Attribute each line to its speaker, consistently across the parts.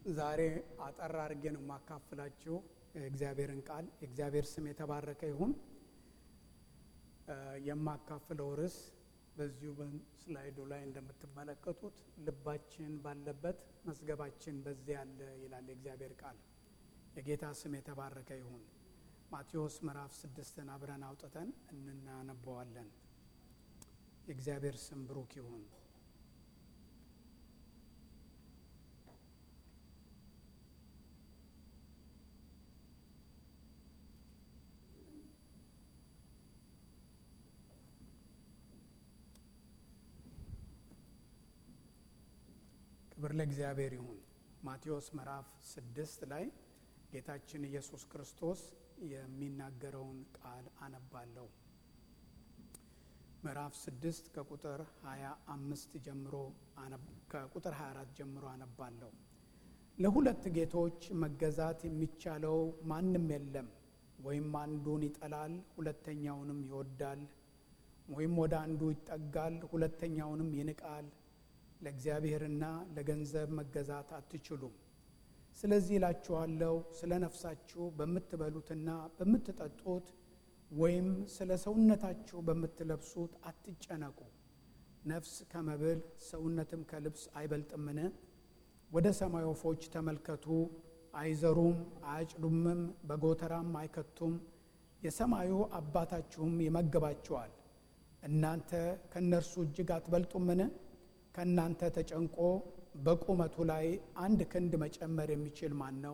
Speaker 1: ዛሬ አጠር አድርጌ ነው የማካፍላችሁ የእግዚአብሔርን ቃል። የእግዚአብሔር ስም የተባረከ ይሁን። የማካፍለው ርዕስ በዚሁ በስላይዱ ላይ እንደምትመለከቱት ልባችን ባለበት መዝገባችን በዚያ ያለ ይላል የእግዚአብሔር ቃል። የጌታ ስም የተባረከ ይሁን። ማቴዎስ ምዕራፍ ስድስትን አብረን አውጥተን እናነበዋለን። የእግዚአብሔር ስም ብሩክ ይሁን። ክብር ለእግዚአብሔር ይሁን። ማቴዎስ ምዕራፍ ስድስት ላይ ጌታችን ኢየሱስ ክርስቶስ የሚናገረውን ቃል አነባለሁ። ምዕራፍ ስድስት ከቁጥር ሀያ አምስት ጀምሮ ከቁጥር ሀያ አራት ጀምሮ አነባለሁ። ለሁለት ጌቶች መገዛት የሚቻለው ማንም የለም። ወይም አንዱን ይጠላል፣ ሁለተኛውንም ይወዳል፣ ወይም ወደ አንዱ ይጠጋል፣ ሁለተኛውንም ይንቃል። ለእግዚአብሔርና ለገንዘብ መገዛት አትችሉም። ስለዚህ እላችኋለሁ ስለ ነፍሳችሁ በምትበሉትና በምትጠጡት ወይም ስለ ሰውነታችሁ በምትለብሱት አትጨነቁ። ነፍስ ከመብል ሰውነትም ከልብስ አይበልጥምን? ወደ ሰማይ ወፎች ተመልከቱ። አይዘሩም፣ አያጭዱምም፣ በጎተራም አይከቱም፣ የሰማዩ አባታችሁም ይመግባችኋል። እናንተ ከእነርሱ እጅግ አትበልጡምን? ከእናንተ ተጨንቆ በቁመቱ ላይ አንድ ክንድ መጨመር የሚችል ማን ነው?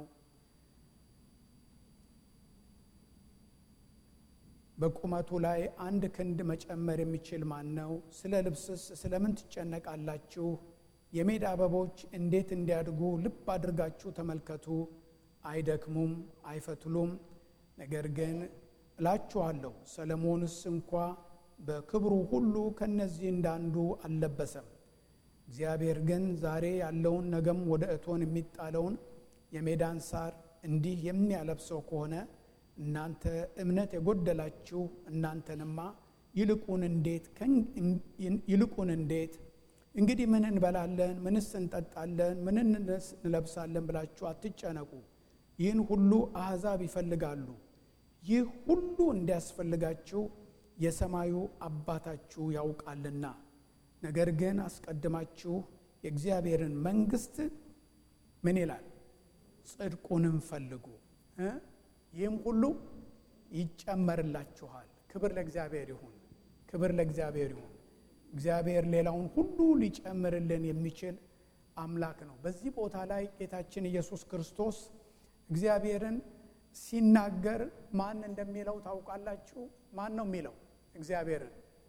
Speaker 1: በቁመቱ ላይ አንድ ክንድ መጨመር የሚችል ማን ነው? ስለ ልብስስ ስለምን ትጨነቃላችሁ? የሜዳ አበቦች እንዴት እንዲያድጉ ልብ አድርጋችሁ ተመልከቱ። አይደክሙም፣ አይፈትሉም። ነገር ግን እላችኋለሁ ሰለሞንስ እንኳ በክብሩ ሁሉ ከእነዚህ እንዳንዱ አልለበሰም። እግዚአብሔር ግን ዛሬ ያለውን ነገም ወደ እቶን የሚጣለውን የሜዳን ሳር እንዲህ የሚያለብሰው ከሆነ እናንተ እምነት የጎደላችሁ እናንተንማ ይልቁን እንዴት ይልቁን እንዴት እንግዲህ ምን እንበላለን፣ ምንስ እንጠጣለን፣ ምን እንለብሳለን ብላችሁ አትጨነቁ። ይህን ሁሉ አሕዛብ ይፈልጋሉ። ይህ ሁሉ እንዲያስፈልጋችሁ የሰማዩ አባታችሁ ያውቃልና። ነገር ግን አስቀድማችሁ የእግዚአብሔርን መንግሥት ምን ይላል? ጽድቁንም ፈልጉ፣ ይህም ሁሉ ይጨመርላችኋል። ክብር ለእግዚአብሔር ይሁን። ክብር ለእግዚአብሔር ይሁን። እግዚአብሔር ሌላውን ሁሉ ሊጨምርልን የሚችል አምላክ ነው። በዚህ ቦታ ላይ ጌታችን ኢየሱስ ክርስቶስ እግዚአብሔርን ሲናገር ማን እንደሚለው ታውቃላችሁ? ማን ነው የሚለው እግዚአብሔርን?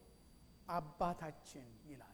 Speaker 1: አባታችን ይላል።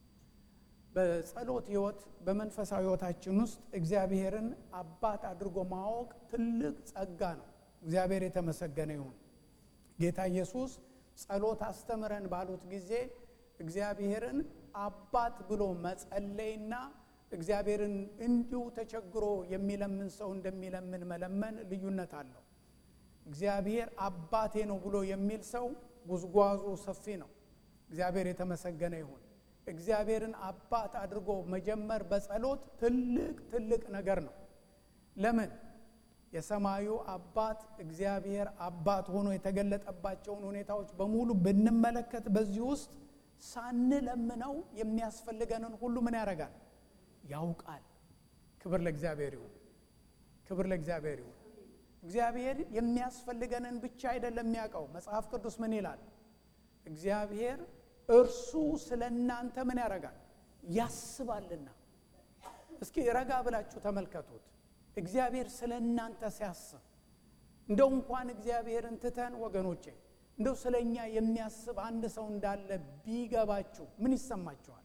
Speaker 1: በጸሎት ሕይወት በመንፈሳዊ ሕይወታችን ውስጥ እግዚአብሔርን አባት አድርጎ ማወቅ ትልቅ ጸጋ ነው። እግዚአብሔር የተመሰገነ ይሁን። ጌታ ኢየሱስ ጸሎት አስተምረን ባሉት ጊዜ እግዚአብሔርን አባት ብሎ መጸለይና እግዚአብሔርን እንዲሁ ተቸግሮ የሚለምን ሰው እንደሚለምን መለመን ልዩነት አለው። እግዚአብሔር አባቴ ነው ብሎ የሚል ሰው ጉዝጓዙ ሰፊ ነው። እግዚአብሔር የተመሰገነ ይሁን። እግዚአብሔርን አባት አድርጎ መጀመር በጸሎት ትልቅ ትልቅ ነገር ነው። ለምን? የሰማዩ አባት እግዚአብሔር አባት ሆኖ የተገለጠባቸውን ሁኔታዎች በሙሉ ብንመለከት በዚህ ውስጥ ሳንለምነው የሚያስፈልገንን ሁሉ ምን ያደርጋል? ያውቃል። ክብር ለእግዚአብሔር ይሁን። ክብር ለእግዚአብሔር ይሁን። እግዚአብሔር የሚያስፈልገንን ብቻ አይደለም የሚያውቀው። መጽሐፍ ቅዱስ ምን ይላል? እግዚአብሔር እርሱ ስለ እናንተ ምን ያደርጋል? ያስባልና። እስኪ ረጋ ብላችሁ ተመልከቱት። እግዚአብሔር ስለ እናንተ ሲያስብ እንደው እንኳን እግዚአብሔርን ትተን ወገኖቼ እንደው ስለ እኛ የሚያስብ አንድ ሰው እንዳለ ቢገባችሁ ምን ይሰማችኋል?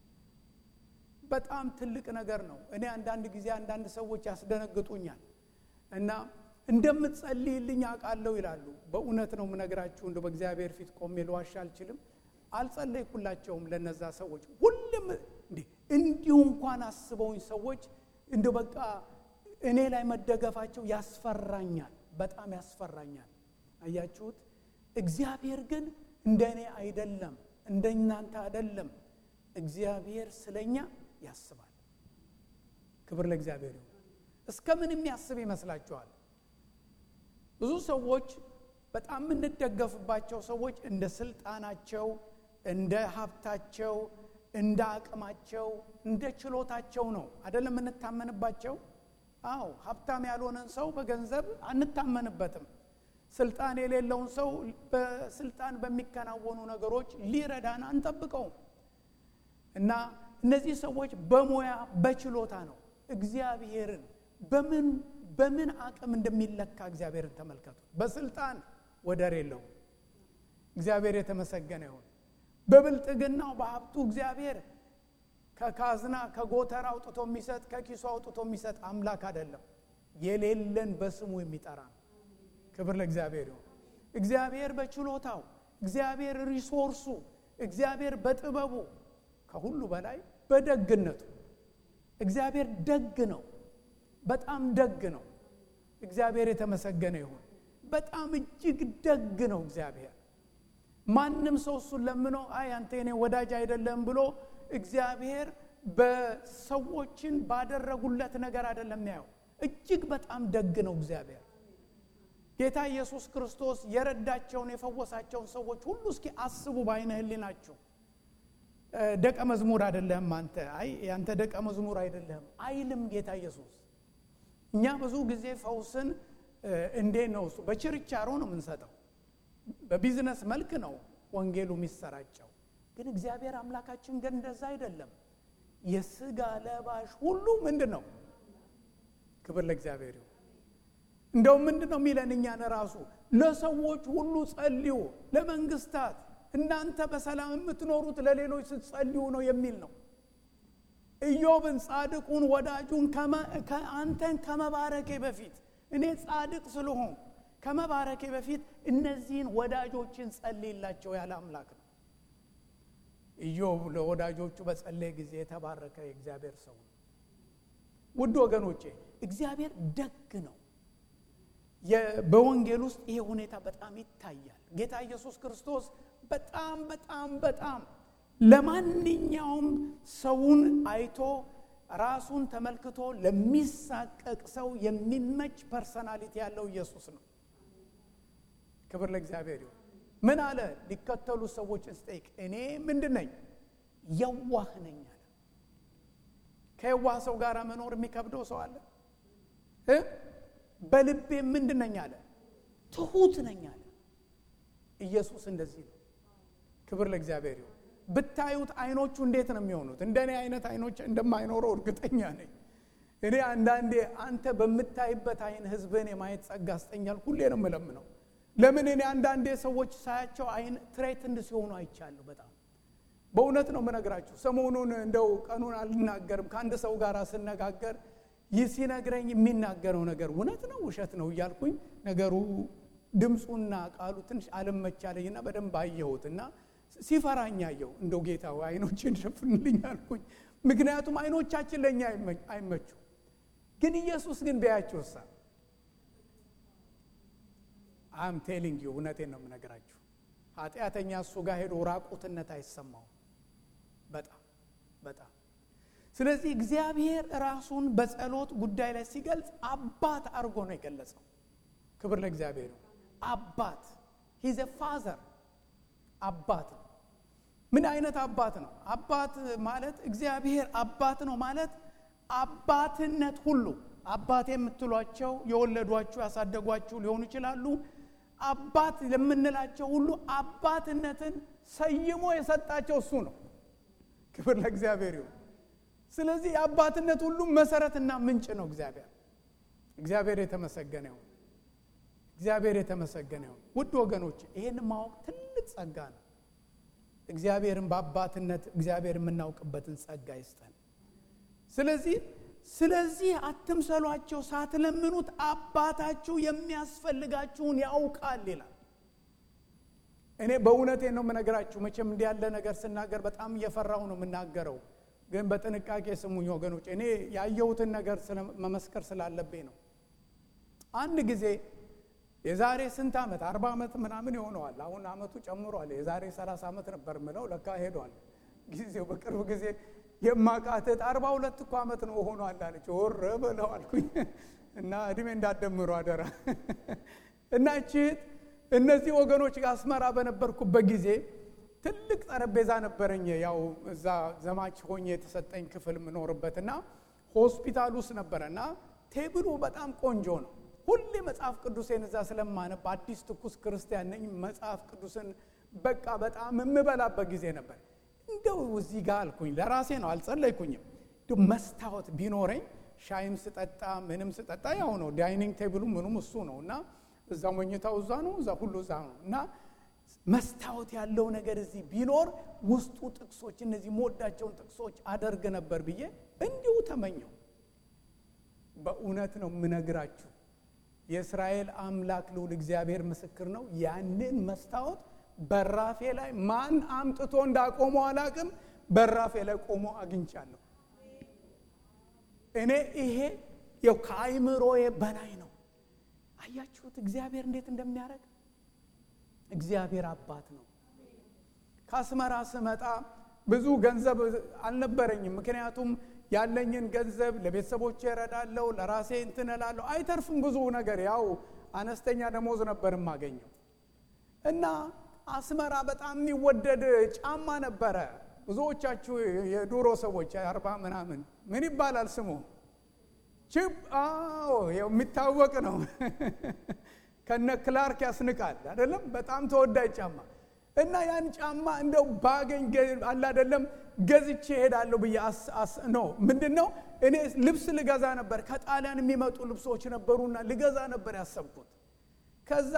Speaker 1: በጣም ትልቅ ነገር ነው። እኔ አንዳንድ ጊዜ አንዳንድ ሰዎች ያስደነግጡኛል እና እንደምትጸልይልኝ አውቃለሁ ይላሉ። በእውነት ነው የምነግራችሁ። እንደው በእግዚአብሔር ፊት ቆሜ ልዋሻ አልችልም። አልጸለይኩላቸውም ለነዛ ሰዎች ሁሉም እንዲህ እንዲሁ እንኳን አስበውኝ ሰዎች እንደው በቃ እኔ ላይ መደገፋቸው ያስፈራኛል፣ በጣም ያስፈራኛል። አያችሁት? እግዚአብሔር ግን እንደ እኔ አይደለም፣ እንደ እናንተ አይደለም። እግዚአብሔር ስለኛ ያስባል። ክብር ለእግዚአብሔር ይሁን። እስከ ምን የሚያስብ ይመስላችኋል? ብዙ ሰዎች በጣም የምንደገፍባቸው ሰዎች እንደ ስልጣናቸው፣ እንደ ሀብታቸው፣ እንደ አቅማቸው፣ እንደ ችሎታቸው ነው አይደለም የምንታመንባቸው። አዎ ሀብታም ያልሆነን ሰው በገንዘብ አንታመንበትም። ስልጣን የሌለውን ሰው በስልጣን በሚከናወኑ ነገሮች ሊረዳን አንጠብቀውም። እና እነዚህ ሰዎች በሙያ በችሎታ ነው እግዚአብሔርን በምን በምን አቅም እንደሚለካ እግዚአብሔርን ተመልከቱ። በስልጣን ወደር የለውም። እግዚአብሔር የተመሰገነ ይሁን። በብልጥግናው በሀብቱ እግዚአብሔር ከካዝና ከጎተራ አውጥቶ የሚሰጥ ከኪሱ አውጥቶ የሚሰጥ አምላክ አይደለም። የሌለን በስሙ የሚጠራ ነው። ክብር ለእግዚአብሔር ይሁን። እግዚአብሔር በችሎታው፣ እግዚአብሔር ሪሶርሱ፣ እግዚአብሔር በጥበቡ፣ ከሁሉ በላይ በደግነቱ እግዚአብሔር ደግ ነው። በጣም ደግ ነው። እግዚአብሔር የተመሰገነ ይሁን። በጣም እጅግ ደግ ነው እግዚአብሔር። ማንም ሰው እሱን ለምኖ አይ አንተ የኔ ወዳጅ አይደለም ብሎ እግዚአብሔር በሰዎችን ባደረጉለት ነገር አይደለም ያየው። እጅግ በጣም ደግ ነው እግዚአብሔር። ጌታ ኢየሱስ ክርስቶስ የረዳቸውን የፈወሳቸውን ሰዎች ሁሉ እስኪ አስቡ በዓይነ ሕሊናችሁ። ደቀ መዝሙር አይደለህም አንተ፣ አይ ያንተ ደቀ መዝሙር አይደለህም አይልም ጌታ ኢየሱስ። እኛ ብዙ ጊዜ ፈውስን እንዴት ነው እሱ በችርቻሮ ነው የምንሰጠው፣ በቢዝነስ መልክ ነው ወንጌሉ የሚሰራጨው። ግን እግዚአብሔር አምላካችን ግን እንደዛ አይደለም። የስጋ ለባሽ ሁሉ ምንድን ነው? ክብር ለእግዚአብሔር ይሁን። እንደውም ምንድን ነው የሚለን እኛን ራሱ ለሰዎች ሁሉ ጸልዩ፣ ለመንግስታት እናንተ በሰላም የምትኖሩት ለሌሎች ስትጸልዩ ነው የሚል ነው። ኢዮብን ጻድቁን ወዳጁን አንተን ከመባረኬ በፊት እኔ ጻድቅ ስለሆን ከመባረኬ በፊት እነዚህን ወዳጆችን ጸልይላቸው ያለ አምላክ ነው። ኢዮብ ለወዳጆቹ በጸለየ ጊዜ የተባረከ የእግዚአብሔር ሰው ነው። ውድ ወገኖቼ እግዚአብሔር ደግ ነው። በወንጌል ውስጥ ይሄ ሁኔታ በጣም ይታያል። ጌታ ኢየሱስ ክርስቶስ በጣም በጣም በጣም ለማንኛውም ሰውን አይቶ ራሱን ተመልክቶ ለሚሳቀቅ ሰው የሚመች ፐርሰናሊቲ ያለው ኢየሱስ ነው። ክብር ለእግዚአብሔር ይሁን። ምን አለ? ሊከተሉ ሰዎችን ስጠይቅ እኔ ምንድን ነኝ? የዋህ ነኝ አለ። ከየዋህ ሰው ጋር መኖር የሚከብደው ሰው አለ? በልቤ ምንድን ነኝ አለ? ትሁት ነኝ አለ። ኢየሱስ እንደዚህ ነው። ክብር ለእግዚአብሔር ይሁን። ብታዩት አይኖቹ እንዴት ነው የሚሆኑት? እንደኔ አይነት አይኖች እንደማይኖረው እርግጠኛ ነኝ። እኔ አንዳንዴ አንተ በምታይበት አይን ህዝብን የማየት ጸጋ ስጠኛል ሁሌ ነው የምለምነው። ለምን እኔ አንዳንዴ ሰዎች ሳያቸው አይን ትሬትንድ ሲሆኑ አይቻለሁ። በጣም በእውነት ነው የምነግራችሁ። ሰሞኑን እንደው ቀኑን አልናገርም ከአንድ ሰው ጋር ስነጋገር ይህ ሲነግረኝ የሚናገረው ነገር እውነት ነው ውሸት ነው እያልኩኝ ነገሩ ድምፁና ቃሉ ትንሽ አልመቻለኝና በደንብ አየሁት እና ሲፈራኝ አየሁ። እንደው ጌታ አይኖችን ሸፍንልኝ አልኩኝ። ምክንያቱም አይኖቻችን ለእኛ አይመቹ፣ ግን ኢየሱስ ግን ቢያያቸው ሳ አም ቴሊንግ ዩ እውነቴን ነው የምነግራችሁ። ኃጢአተኛ እሱ ጋር ሄዶ ራቁትነት አይሰማውም። በጣም በጣም ስለዚህ እግዚአብሔር ራሱን በጸሎት ጉዳይ ላይ ሲገልጽ አባት አድርጎ ነው የገለጸው። ክብር ለእግዚአብሔር ነው። አባት ሂዘ ፋዘር አባት ነው። ምን አይነት አባት ነው? አባት ማለት እግዚአብሔር አባት ነው ማለት አባትነት ሁሉ አባት የምትሏቸው የወለዷችሁ ያሳደጓችሁ ሊሆኑ ይችላሉ። አባት ለምንላቸው ሁሉ አባትነትን ሰይሞ የሰጣቸው እሱ ነው። ክብር ለእግዚአብሔር ይሁን። ስለዚህ የአባትነት ሁሉ መሰረትና ምንጭ ነው እግዚአብሔር። እግዚአብሔር የተመሰገነ ይሁን። እግዚአብሔር የተመሰገነ ይሁን። ውድ ወገኖች ይህን ማወቅ ትልቅ ጸጋ ነው። እግዚአብሔርን በአባትነት እግዚአብሔር የምናውቅበትን ጸጋ ይስጠን። ስለዚህ ስለዚህ አትምሰሏቸው፣ ሳትለምኑት አባታችሁ የሚያስፈልጋችሁን ያውቃል ይላል። እኔ በእውነቴን ነው የምነግራችሁ። መቼም እንዲህ ያለ ነገር ስናገር በጣም እየፈራሁ ነው የምናገረው፣ ግን በጥንቃቄ ስሙኝ ወገኖች። እኔ ያየሁትን ነገር መመስከር ስላለብኝ ነው። አንድ ጊዜ የዛሬ ስንት ዓመት አርባ ዓመት ምናምን ይሆነዋል። አሁን ዓመቱ ጨምሯል። የዛሬ ሰላሳ ዓመት ነበር ምለው ለካ ሄዷል ጊዜው። በቅርብ ጊዜ የማቃተት አርባ ሁለት እኮ ዓመት ነው ሆኗል አለች። ወረ በለው አልኩኝ እና እድሜ እንዳትደምሩ አደራ እና እችት እነዚህ ወገኖች ጋር አስመራ በነበርኩበት ጊዜ ትልቅ ጠረጴዛ ነበረኝ። ያው እዛ ዘማች ሆኜ የተሰጠኝ ክፍል የምኖርበት እና ሆስፒታል ውስጥ ነበረ እና ቴብሉ በጣም ቆንጆ ነው። ሁሌ መጽሐፍ ቅዱሴን እዛ ስለማነብ አዲስ ትኩስ ክርስቲያን ነኝ። መጽሐፍ ቅዱስን በቃ በጣም የምበላበት ጊዜ ነበር። እንደው እዚህ ጋር አልኩኝ ለራሴ ነው፣ አልጸለይኩኝም። መስታወት ቢኖረኝ ሻይም ስጠጣ ምንም ስጠጣ ያው ነው። ዳይኒንግ ቴብሉ ምኑም እሱ ነው እና እዛ መኝታው እዛ ነው፣ እዛ ሁሉ እዛ ነው እና መስታወት ያለው ነገር እዚህ ቢኖር ውስጡ ጥቅሶች እነዚህ መወዳቸውን ጥቅሶች አደርግ ነበር ብዬ እንዲሁ ተመኘው። በእውነት ነው የምነግራችሁ፣ የእስራኤል አምላክ ልዑል እግዚአብሔር ምስክር ነው። ያንን መስታወት በራፌ ላይ ማን አምጥቶ እንዳቆመው አላቅም፣ በራፌ ላይ ቆሞ አግኝቻለሁ። እኔ ይሄ ያው ከአይምሮዬ በላይ ነው። አያችሁት እግዚአብሔር እንዴት እንደሚያደርግ እግዚአብሔር አባት ነው። ከአስመራ ስመጣ ብዙ ገንዘብ አልነበረኝም። ምክንያቱም ያለኝን ገንዘብ ለቤተሰቦቼ እረዳለሁ፣ ለራሴ እንትን እላለሁ። አይተርፍም ብዙ ነገር። ያው አነስተኛ ደሞዝ ነበር የማገኘው እና አስመራ በጣም የሚወደድ ጫማ ነበረ። ብዙዎቻችሁ የዱሮ ሰዎች አርባ ምናምን ምን ይባላል ስሙ ችብ አዎ የሚታወቅ ነው። ከነ ክላርክ ያስንቃል አይደለም? በጣም ተወዳጅ ጫማ እና ያን ጫማ እንደው ባገኝ አለ አይደለም ገዝቼ እሄዳለሁ ብዬ ነው። ምንድን ነው እኔ ልብስ ልገዛ ነበር። ከጣሊያን የሚመጡ ልብሶች ነበሩና ልገዛ ነበር ያሰብኩት። ከዛ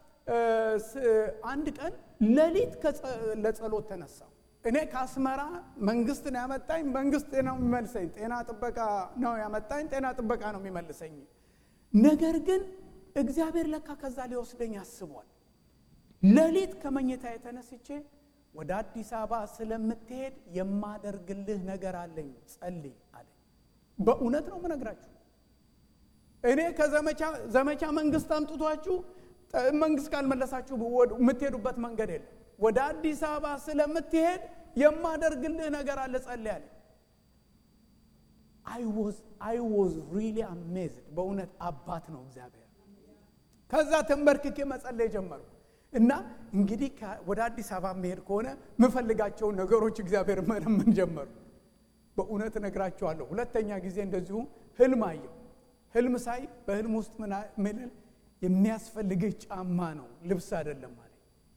Speaker 1: አንድ ቀን ሌሊት ለጸሎት ተነሳው። እኔ ከአስመራ መንግስት ነው ያመጣኝ። መንግስት ነው የሚመልሰኝ። ጤና ጥበቃ ነው ያመጣኝ። ጤና ጥበቃ ነው የሚመልሰኝ። ነገር ግን እግዚአብሔር ለካ ከዛ ሊወስደኝ አስቧል። ሌሊት ከመኝታ የተነስቼ ወደ አዲስ አበባ ስለምትሄድ የማደርግልህ ነገር አለኝ፣ ጸልይ አለኝ። በእውነት ነው የምነግራችሁ። እኔ ከዘመቻ ዘመቻ መንግስት አምጥቷችሁ መንግስት ካልመለሳችሁ የምትሄዱበት መንገድ የለም። ወደ አዲስ አበባ ስለምትሄድ የማደርግልህ ነገር አለ፣ ጸልይ አለኝ። አይ ዋዝ ሪሊ አሜዝድ። በእውነት አባት ነው እግዚአብሔር። ከዛ ተንበርክኬ መጸለይ ጀመርኩ እና እንግዲህ ወደ አዲስ አበባ መሄድ ከሆነ የምፈልጋቸውን ነገሮች እግዚአብሔር መለመን ጀመሩ። በእውነት እነግራቸዋለሁ። ሁለተኛ ጊዜ እንደዚሁ ህልም አየሁ። ህልም ሳይ በህልም ውስጥ ምን የሚያስፈልግህ ጫማ ነው ልብስ አይደለም አለ።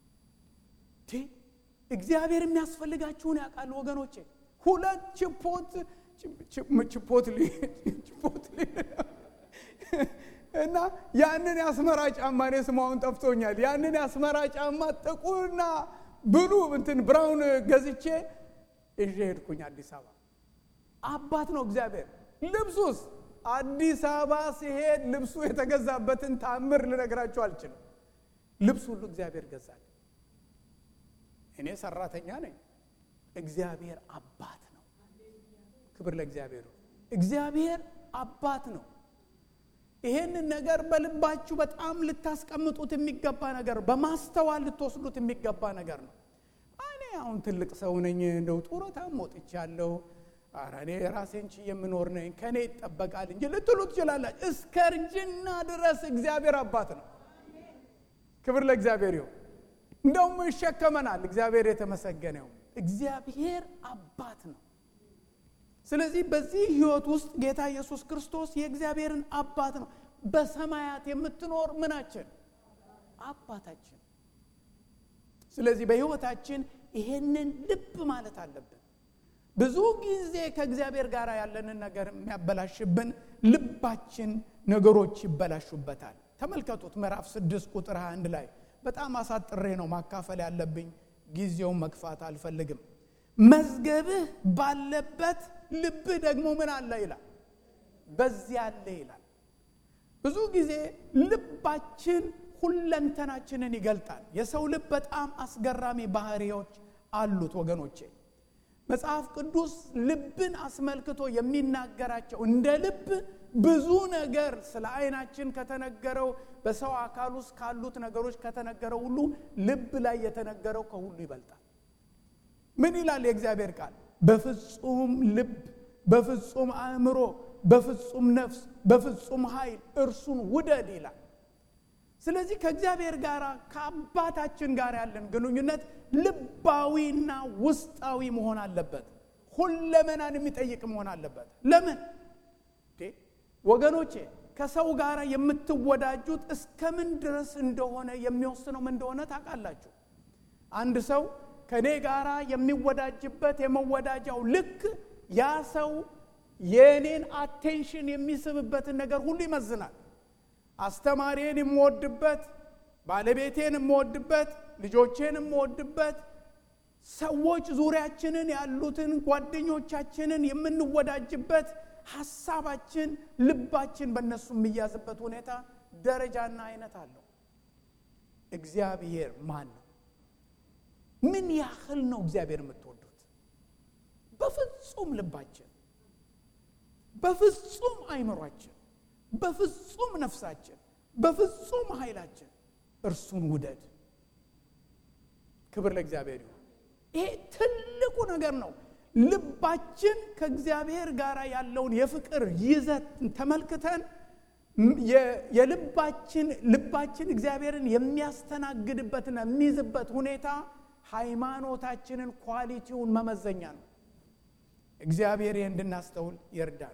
Speaker 1: እግዚአብሔር የሚያስፈልጋችሁን ያውቃል ወገኖቼ። ሁለት ችፖት ችፖት ችፖት እና ያንን የአስመራ ጫማ እኔ ስማውን ጠፍቶኛል። ያንን የአስመራ ጫማ ጥቁርና ብሉ እንትን ብራውን ገዝቼ ይዤ ሄድኩኝ አዲስ አበባ። አባት ነው እግዚአብሔር። ልብሱስ አዲስ አበባ ሲሄድ ልብሱ የተገዛበትን ታምር ልነግራችሁ አልችልም። ልብስ ሁሉ እግዚአብሔር ገዛል። እኔ ሰራተኛ ነኝ። እግዚአብሔር አባት ነው። ክብር ለእግዚአብሔር። እግዚአብሔር አባት ነው። ይሄንን ነገር በልባችሁ በጣም ልታስቀምጡት የሚገባ ነገር፣ በማስተዋል ልትወስዱት የሚገባ ነገር ነው። እኔ አሁን ትልቅ ሰው ነኝ፣ እንደው ጡረታም ወጥቻለሁ፣ ኧረ እኔ ራሴን ችዬ የምኖር ነኝ፣ ከእኔ ይጠበቃል እንጂ ልትሉ ትችላላችሁ። እስከ እርጅና ድረስ እግዚአብሔር አባት ነው። ክብር ለእግዚአብሔር ይሁን። እንደውም ይሸከመናል። እግዚአብሔር የተመሰገነው እግዚአብሔር አባት ነው። ስለዚህ በዚህ ህይወት ውስጥ ጌታ ኢየሱስ ክርስቶስ የእግዚአብሔርን አባት ነው። በሰማያት የምትኖር ምናችን አባታችን። ስለዚህ በህይወታችን ይሄንን ልብ ማለት አለብን። ብዙ ጊዜ ከእግዚአብሔር ጋር ያለንን ነገር የሚያበላሽብን ልባችን ነገሮች ይበላሹበታል። ተመልከቱት ምዕራፍ ስድስት ቁጥር 21 ላይ በጣም አሳጥሬ ነው ማካፈል ያለብኝ፣ ጊዜውን መግፋት አልፈልግም። መዝገብህ ባለበት ልብህ ደግሞ ምን አለ ይላል፣ በዚያ አለ ይላል። ብዙ ጊዜ ልባችን ሁለንተናችንን ይገልጣል። የሰው ልብ በጣም አስገራሚ ባህሪዎች አሉት ወገኖቼ። መጽሐፍ ቅዱስ ልብን አስመልክቶ የሚናገራቸው እንደ ልብ ብዙ ነገር ስለ አይናችን ከተነገረው በሰው አካል ውስጥ ካሉት ነገሮች ከተነገረው ሁሉ ልብ ላይ የተነገረው ከሁሉ ይበልጣል። ምን ይላል የእግዚአብሔር ቃል? በፍጹም ልብ፣ በፍጹም አእምሮ፣ በፍጹም ነፍስ፣ በፍጹም ኃይል እርሱን ውደድ ይላል። ስለዚህ ከእግዚአብሔር ጋር ከአባታችን ጋር ያለን ግንኙነት ልባዊና ውስጣዊ መሆን አለበት። ሁለመናን የሚጠይቅ መሆን አለበት። ለምን ወገኖቼ ከሰው ጋር የምትወዳጁት እስከምን ድረስ እንደሆነ የሚወስነው ምን እንደሆነ ታውቃላችሁ። አንድ ሰው ከእኔ ጋር የሚወዳጅበት የመወዳጃው ልክ ያ ሰው የእኔን አቴንሽን የሚስብበትን ነገር ሁሉ ይመዝናል። አስተማሪን የምወድበት፣ ባለቤቴን የምወድበት፣ ልጆቼን የምወድበት፣ ሰዎች ዙሪያችንን ያሉትን ጓደኞቻችንን የምንወዳጅበት ሀሳባችን፣ ልባችን በእነሱ የሚያዝበት ሁኔታ ደረጃና አይነት አለው። እግዚአብሔር ማን ነው? ምን ያህል ነው እግዚአብሔር የምትወዱት? በፍጹም ልባችን፣ በፍጹም አይምሯችን፣ በፍጹም ነፍሳችን፣ በፍጹም ኃይላችን እርሱን ውደድ። ክብር ለእግዚአብሔር ይሁን። ይሄ ትልቁ ነገር ነው። ልባችን ከእግዚአብሔር ጋር ያለውን የፍቅር ይዘት ተመልክተን የልባችን ልባችን እግዚአብሔርን የሚያስተናግድበትና የሚይዝበት ሁኔታ ሃይማኖታችንን ኳሊቲውን መመዘኛ ነው። እግዚአብሔር ይህ እንድናስተውል ይርዳል።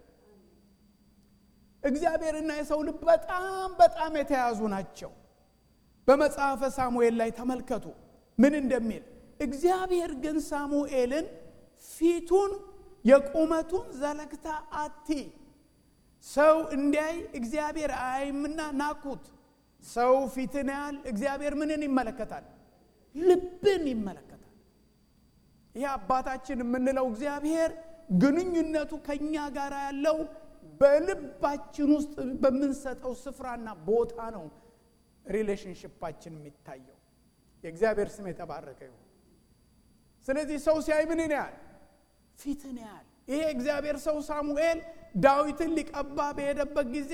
Speaker 1: እግዚአብሔርና የሰው ልብ በጣም በጣም የተያዙ ናቸው። በመጽሐፈ ሳሙኤል ላይ ተመልከቱ ምን እንደሚል እግዚአብሔር ግን ሳሙኤልን ፊቱን የቁመቱን ዘለግታ አቲ ሰው እንዲያይ እግዚአብሔር አይምና ናኩት። ሰው ፊትን ያህል እግዚአብሔር ምንን ይመለከታል? ልብን ይመለከታል። ይህ አባታችን የምንለው እግዚአብሔር ግንኙነቱ ከእኛ ጋር ያለው በልባችን ውስጥ በምንሰጠው ስፍራና ቦታ ነው። ሪሌሽንሽፓችን የሚታየው የእግዚአብሔር ስም የተባረከ ይሁን። ስለዚህ ሰው ሲያይ ምንን ያህል ፊትን ያህል ይሄ እግዚአብሔር ሰው ሳሙኤል ዳዊትን ሊቀባ በሄደበት ጊዜ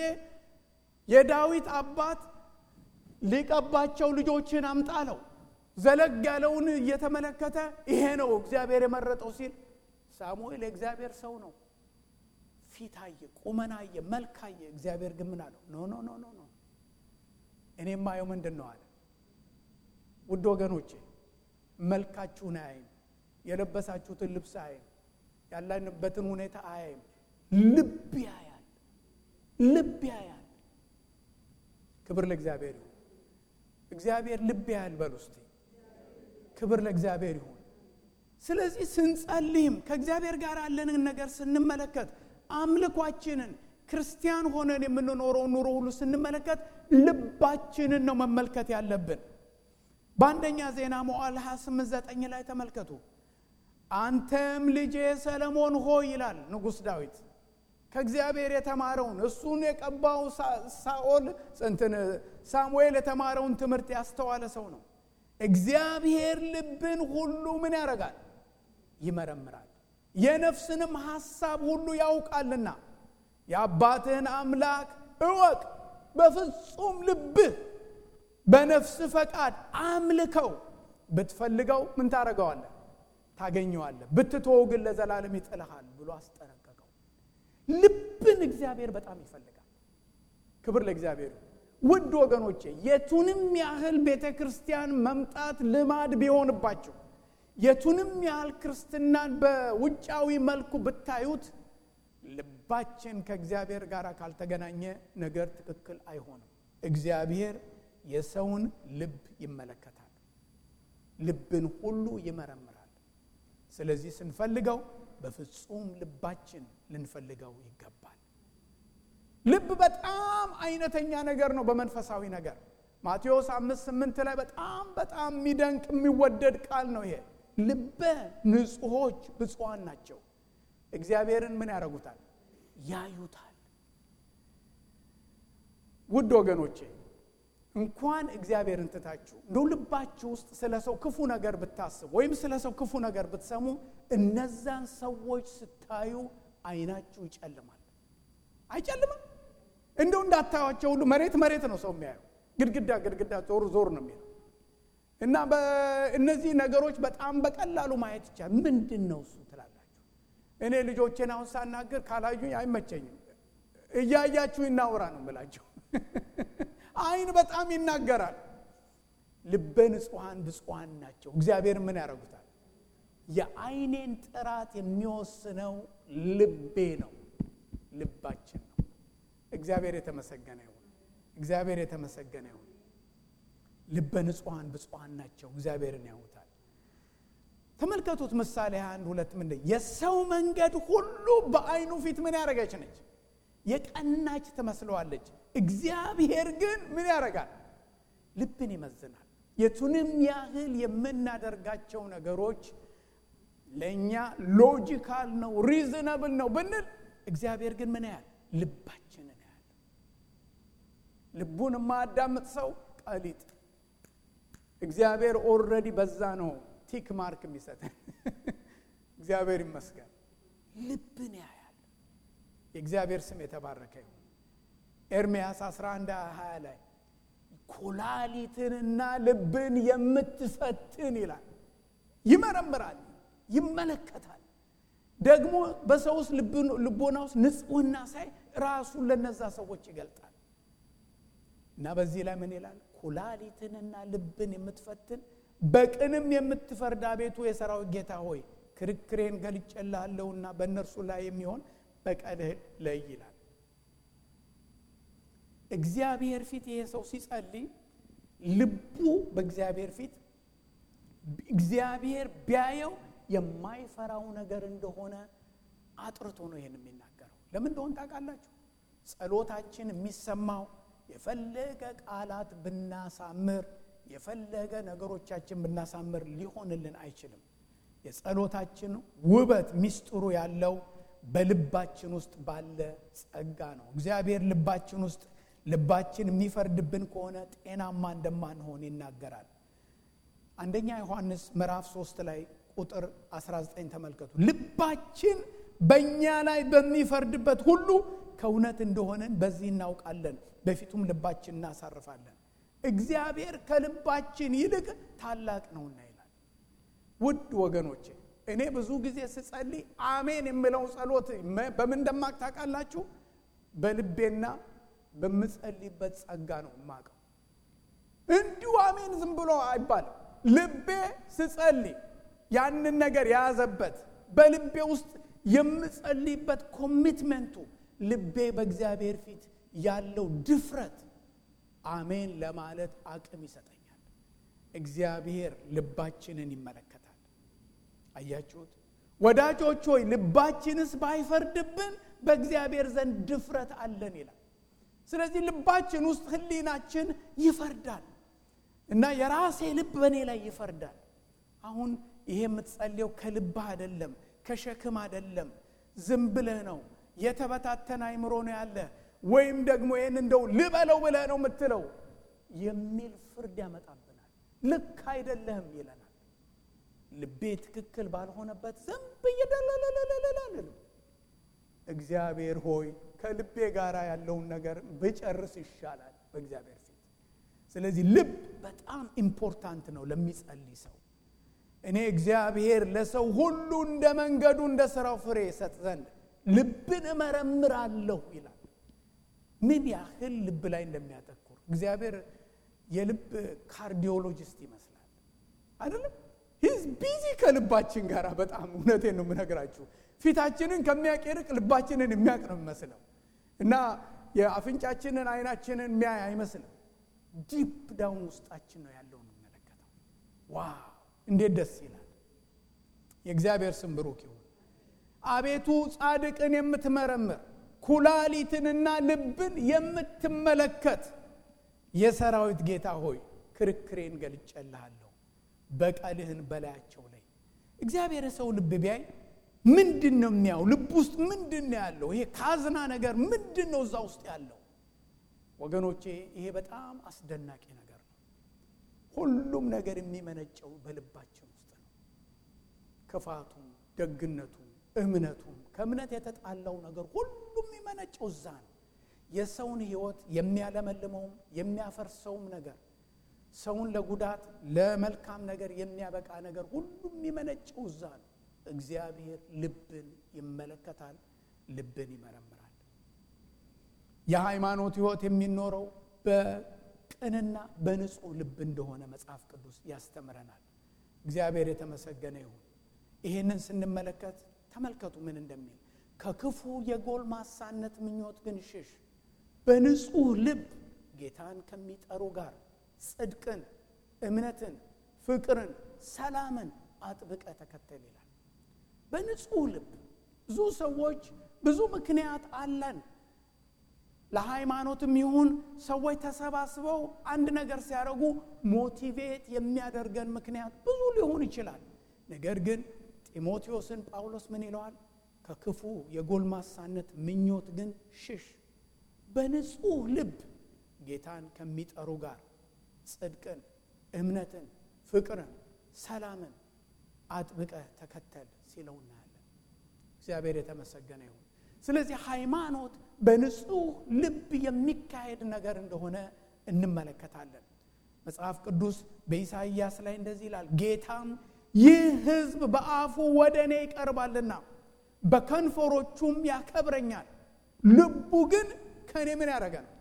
Speaker 1: የዳዊት አባት ሊቀባቸው ልጆችን አምጣለው ዘለግ ያለውን እየተመለከተ ይሄ ነው እግዚአብሔር የመረጠው ሲል ሳሙኤል የእግዚአብሔር ሰው ነው። ፊት አየ፣ ቁመና አየ፣ መልክ አየ። እግዚአብሔር ግን ምን አለው? ኖ ኖ ኖ ኖ ኖ እኔ የማየው ምንድን ነው አለ። ውድ ወገኖቼ መልካችሁን አያይም፣ የለበሳችሁትን ልብስ አያይም፣ ያለንበትን ሁኔታ አያይም። ልብ ያያል፣ ልብ ያያል። ክብር ለእግዚአብሔር ይሁን። እግዚአብሔር ልብ ያያል በል ውስጥ ክብር ለእግዚአብሔር ይሁን። ስለዚህ ስንጸልይም ከእግዚአብሔር ጋር ያለንን ነገር ስንመለከት አምልኳችንን ክርስቲያን ሆነን የምንኖረው ኑሮ ሁሉ ስንመለከት ልባችንን ነው መመልከት ያለብን። በአንደኛ ዜና መዋዕል 28 9 ላይ ተመልከቱ። አንተም ልጄ ሰለሞን ሆይ ይላል ንጉሥ ዳዊት ከእግዚአብሔር የተማረውን እሱን የቀባው ሳኦል እንትን ሳሙኤል የተማረውን ትምህርት ያስተዋለ ሰው ነው። እግዚአብሔር ልብን ሁሉ ምን ያደርጋል? ይመረምራል፣ የነፍስንም ሐሳብ ሁሉ ያውቃልና የአባትህን አምላክ እወቅ፣ በፍጹም ልብህ በነፍስ ፈቃድ አምልከው። ብትፈልገው ምን ታደርገዋለህ? ታገኘዋለህ። ብትተወው ግን ለዘላለም ይጥልሃል ብሎ አስጠነቀቀው። ልብን እግዚአብሔር በጣም ይፈልጋል። ክብር ለእግዚአብሔር። ውድ ወገኖቼ የቱንም ያህል ቤተ ክርስቲያን መምጣት ልማድ ቢሆንባቸው የቱንም ያህል ክርስትናን በውጫዊ መልኩ ብታዩት ልባችን ከእግዚአብሔር ጋር ካልተገናኘ ነገር ትክክል አይሆንም። እግዚአብሔር የሰውን ልብ ይመለከታል፣ ልብን ሁሉ ይመረምራል። ስለዚህ ስንፈልገው በፍጹም ልባችን ልንፈልገው ይገባል። ልብ በጣም አይነተኛ ነገር ነው በመንፈሳዊ ነገር። ማቴዎስ አምስት ስምንት ላይ በጣም በጣም የሚደንቅ የሚወደድ ቃል ነው ይሄ። ልበ ንጹሖች ብፁዓን ናቸው እግዚአብሔርን ምን ያደርጉታል? ያዩታል። ውድ ወገኖቼ እንኳን እግዚአብሔርን ትታችሁ እንደው ልባችሁ ውስጥ ስለ ሰው ክፉ ነገር ብታስቡ ወይም ስለ ሰው ክፉ ነገር ብትሰሙ እነዛን ሰዎች ስታዩ አይናችሁ ይጨልማል። አይጨልምም? እንደው እንዳታዩቸው ሁሉ መሬት መሬት ነው ሰው የሚያየው፣ ግድግዳ ግድግዳ ዞር ዞር ነው የሚለው እና እነዚህ ነገሮች በጣም በቀላሉ ማየት ይቻላል። ምንድን ነው እሱ ትላላችሁ? እኔ ልጆቼን አሁን ሳናገር ካላዩኝ አይመቸኝም። እያያችሁ ይናውራ ነው የምላቸው። አይን በጣም ይናገራል። ልበ ንጹሐን ብፁዓን ናቸው። እግዚአብሔር ምን ያደርጉታል? የአይኔን ጥራት የሚወስነው ልቤ ነው፣ ልባችን ነው። እግዚአብሔር የተመሰገነ ይሁን። እግዚአብሔር የተመሰገነ ይሁን። ልበ ንጹሐን ብፁዓን ናቸው፣ እግዚአብሔርን ያዩታል። ተመልከቱት ምሳሌ አንድ ሁለት ምንድን የሰው መንገድ ሁሉ በአይኑ ፊት ምን ያደረገች ነች? የቀናች ትመስለዋለች። እግዚአብሔር ግን ምን ያደርጋል? ልብን ይመዝናል። የቱንም ያህል የምናደርጋቸው ነገሮች ለእኛ ሎጂካል ነው ሪዝነብል ነው ብንል እግዚአብሔር ግን ምን ያህል ልባችንን ያህል ልቡን የማያዳምጥ ሰው ቀሊጥ እግዚአብሔር ኦልሬዲ በዛ ነው ቲክ ማርክ የሚሰጠን እግዚአብሔር ይመስገን ልብን ያያል የእግዚአብሔር ስም የተባረከ ይሁን ኤርምያስ 11 20 ላይ ኩላሊትንና ልብን የምትፈትን ይላል ይመረምራል ይመለከታል ደግሞ በሰው ውስጥ ልቦና ውስጥ ንጽህና ሳይ ራሱን ለነዛ ሰዎች ይገልጣል እና በዚህ ላይ ምን ይላል ኩላሊትንና ልብን የምትፈትን በቅንም የምትፈርድ አቤቱ የሰራዊት ጌታ ሆይ ክርክሬን ገልጬልሃለሁና በእነርሱ ላይ የሚሆን በቀልህ ለይ ይላል እግዚአብሔር ፊት ይሄ ሰው ሲጸልይ ልቡ በእግዚአብሔር ፊት እግዚአብሔር ቢያየው የማይፈራው ነገር እንደሆነ አጥርቶ ነው ይህን የሚናገረው ለምን እንደሆን ታውቃላችሁ ጸሎታችን የሚሰማው የፈለገ ቃላት ብናሳምር የፈለገ ነገሮቻችን ብናሳምር ሊሆንልን አይችልም የጸሎታችን ውበት ሚስጥሩ ያለው በልባችን ውስጥ ባለ ጸጋ ነው እግዚአብሔር ልባችን ውስጥ ልባችን የሚፈርድብን ከሆነ ጤናማ እንደማንሆን ይናገራል አንደኛ ዮሐንስ ምዕራፍ 3 ላይ ቁጥር 19 ተመልከቱ ልባችን በእኛ ላይ በሚፈርድበት ሁሉ ከእውነት እንደሆነን በዚህ እናውቃለን በፊቱም ልባችን እናሳርፋለን እግዚአብሔር ከልባችን ይልቅ ታላቅ ነውና ይላል ውድ ወገኖቼ እኔ ብዙ ጊዜ ስጸልይ አሜን የምለው ጸሎት በምን እንደማቅ ታውቃላችሁ በልቤና በምጸልይበት ጸጋ ነው የማቀው እንዲሁ አሜን ዝም ብሎ አይባልም ልቤ ስጸልይ ያንን ነገር የያዘበት በልቤ ውስጥ የምጸልይበት ኮሚትመንቱ ልቤ በእግዚአብሔር ፊት ያለው ድፍረት አሜን ለማለት አቅም ይሰጠኛል እግዚአብሔር ልባችንን ይመለከታል አያችሁት ወዳጆች ሆይ ልባችንስ ባይፈርድብን በእግዚአብሔር ዘንድ ድፍረት አለን ይላል ስለዚህ ልባችን ውስጥ ህሊናችን ይፈርዳል እና የራሴ ልብ በእኔ ላይ ይፈርዳል አሁን ይሄ የምትጸልየው ከልብህ አይደለም ከሸክም አይደለም ዝም ብለህ ነው የተበታተነ አይምሮ ነው ያለ ወይም ደግሞ ይህን እንደው ልበለው ብለህ ነው የምትለው የሚል ፍርድ ያመጣብናል ልክ አይደለህም ይለናል ልቤ ትክክል ባልሆነበት ዝም ብዬ ደለለለለለልም እግዚአብሔር ሆይ ከልቤ ጋር ያለውን ነገር ብጨርስ ይሻላል በእግዚአብሔር ፊት ስለዚህ ልብ በጣም ኢምፖርታንት ነው ለሚጸልይ ሰው እኔ እግዚአብሔር ለሰው ሁሉ እንደ መንገዱ እንደ ስራው ፍሬ ይሰጥ ዘንድ ልብን እመረምራለሁ ይላል ምን ያህል ልብ ላይ እንደሚያተኩር እግዚአብሔር የልብ ካርዲዮሎጂስት ይመስላል አይደለም ሂዝ ቢዚ ከልባችን ጋር በጣም እውነቴን ነው የምነግራችሁ ፊታችንን ከሚያቅ ይርቅ ልባችንን የሚያቅ ነው የሚመስለው እና የአፍንጫችንን አይናችንን የሚያይ አይመስልም ዲፕ ዳውን ውስጣችን ነው ያለው የምንመለከተው ዋው እንዴት ደስ ይላል የእግዚአብሔር ስም ብሩክ ይሁን አቤቱ ጻድቅን የምትመረምር ኩላሊትንና ልብን የምትመለከት የሰራዊት ጌታ ሆይ ክርክሬን ገልጨልሃለሁ በቀልህን በላያቸው ላይ እግዚአብሔር ሰው ልብ ቢያይ ምንድን ነው የሚያው ልብ ውስጥ ምንድን ነው ያለው ይሄ ካዝና ነገር ምንድን ነው እዛ ውስጥ ያለው ወገኖቼ ይሄ በጣም አስደናቂ ነገር ነው ሁሉም ነገር የሚመነጨው በልባችን ውስጥ ነው ክፋቱም ደግነቱም እምነቱም ከእምነት የተጣላው ነገር ሁሉም የሚመነጨው እዛ ነው የሰውን ህይወት የሚያለመልመውም የሚያፈርሰውም ነገር ሰውን ለጉዳት ለመልካም ነገር የሚያበቃ ነገር ሁሉም የሚመነጨው እዛ ነው እግዚአብሔር ልብን ይመለከታል፣ ልብን ይመረምራል። የሃይማኖት ሕይወት የሚኖረው በቅንና በንጹሕ ልብ እንደሆነ መጽሐፍ ቅዱስ ያስተምረናል። እግዚአብሔር የተመሰገነ ይሁን። ይህንን ስንመለከት ተመልከቱ ምን እንደሚል ከክፉ የጎልማሳነት ምኞት ግን ሽሽ፣ በንጹሕ ልብ ጌታን ከሚጠሩ ጋር ጽድቅን፣ እምነትን፣ ፍቅርን፣ ሰላምን አጥብቀ ተከተል ይላል። በንጹሕ ልብ ብዙ ሰዎች ብዙ ምክንያት አለን ለሃይማኖትም ይሁን ሰዎች ተሰባስበው አንድ ነገር ሲያደርጉ ሞቲቬት የሚያደርገን ምክንያት ብዙ ሊሆን ይችላል። ነገር ግን ጢሞቴዎስን ጳውሎስ ምን ይለዋል? ከክፉ የጎልማሳነት ምኞት ግን ሽሽ፣ በንጹሕ ልብ ጌታን ከሚጠሩ ጋር ጽድቅን፣ እምነትን፣ ፍቅርን፣ ሰላምን አጥብቀህ ተከተል ሲለው እናያለን። እግዚአብሔር የተመሰገነ ይሁን። ስለዚህ ሃይማኖት በንጹሕ ልብ የሚካሄድ ነገር እንደሆነ እንመለከታለን። መጽሐፍ ቅዱስ በኢሳይያስ ላይ እንደዚህ ይላል፣ ጌታም ይህ ሕዝብ በአፉ ወደ እኔ ይቀርባልና በከንፈሮቹም ያከብረኛል፣ ልቡ ግን ከእኔ ምን ያደረገ ነው?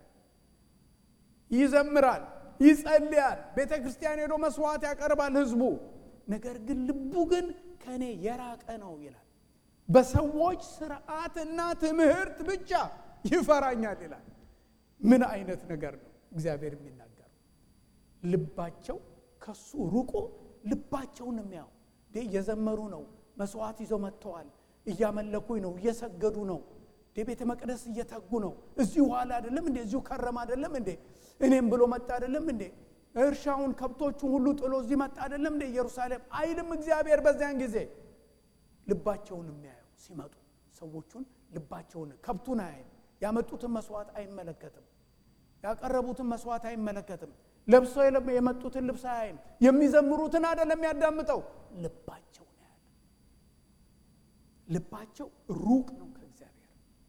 Speaker 1: ይዘምራል፣ ይጸልያል፣ ቤተ ክርስቲያን ሄዶ መስዋዕት ያቀርባል ሕዝቡ ነገር ግን ልቡ ግን ከእኔ የራቀ ነው ይላል። በሰዎች ስርዓትና ትምህርት ብቻ ይፈራኛል ይላል። ምን አይነት ነገር ነው እግዚአብሔር የሚናገረው? ልባቸው ከሱ ሩቆ ልባቸውን የሚያው እየዘመሩ ነው፣ መስዋዕት ይዘው መጥተዋል፣ እያመለኩኝ ነው፣ እየሰገዱ ነው፣ ቤተ መቅደስ እየተጉ ነው። እዚሁ ኋላ አይደለም እንዴ? እዚሁ ከረም አይደለም እንዴ? እኔም ብሎ መጣ አይደለም እንዴ? እርሻውን ከብቶቹን ሁሉ ጥሎ እዚህ መጣ አይደለም እንደ ኢየሩሳሌም አይልም እግዚአብሔር። በዚያን ጊዜ ልባቸውን የሚያየው ሲመጡ ሰዎቹን ልባቸውን ከብቱን አያይም። ያመጡትን መስዋዕት አይመለከትም። ያቀረቡትን መስዋዕት አይመለከትም። ለብሰው የመጡትን ልብስ አያይም። የሚዘምሩትን አይደለም የሚያዳምጠው፣ ልባቸውን ያያል። ልባቸው ሩቅ ነው ከእግዚአብሔር።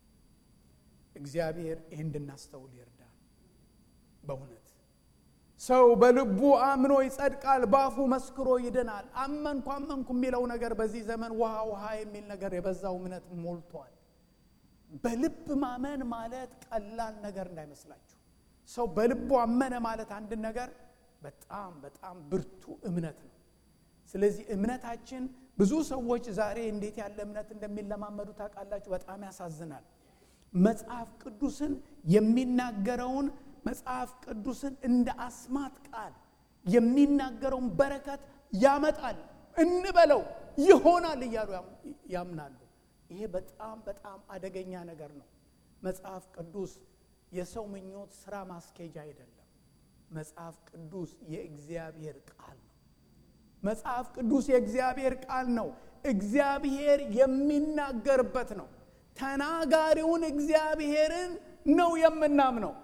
Speaker 1: እግዚአብሔር ይህ እንድናስተውል ይርዳል በእውነት ሰው በልቡ አምኖ ይጸድቃል፣ በአፉ መስክሮ ይድናል። አመንኩ አመንኩ የሚለው ነገር በዚህ ዘመን ውሃ ውሃ የሚል ነገር የበዛው እምነት ሞልቷል። በልብ ማመን ማለት ቀላል ነገር እንዳይመስላችሁ። ሰው በልቡ አመነ ማለት አንድን ነገር በጣም በጣም ብርቱ እምነት ነው። ስለዚህ እምነታችን ብዙ ሰዎች ዛሬ እንዴት ያለ እምነት እንደሚለማመዱ ታውቃላችሁ? በጣም ያሳዝናል። መጽሐፍ ቅዱስን የሚናገረውን መጽሐፍ ቅዱስን እንደ አስማት ቃል የሚናገረውን በረከት ያመጣል እንበለው ይሆናል እያሉ ያምናሉ። ይሄ በጣም በጣም አደገኛ ነገር ነው። መጽሐፍ ቅዱስ የሰው ምኞት ስራ ማስኬጃ አይደለም። መጽሐፍ ቅዱስ የእግዚአብሔር ቃል ነው። መጽሐፍ ቅዱስ የእግዚአብሔር ቃል ነው። እግዚአብሔር የሚናገርበት ነው። ተናጋሪውን እግዚአብሔርን ነው የምናምነው።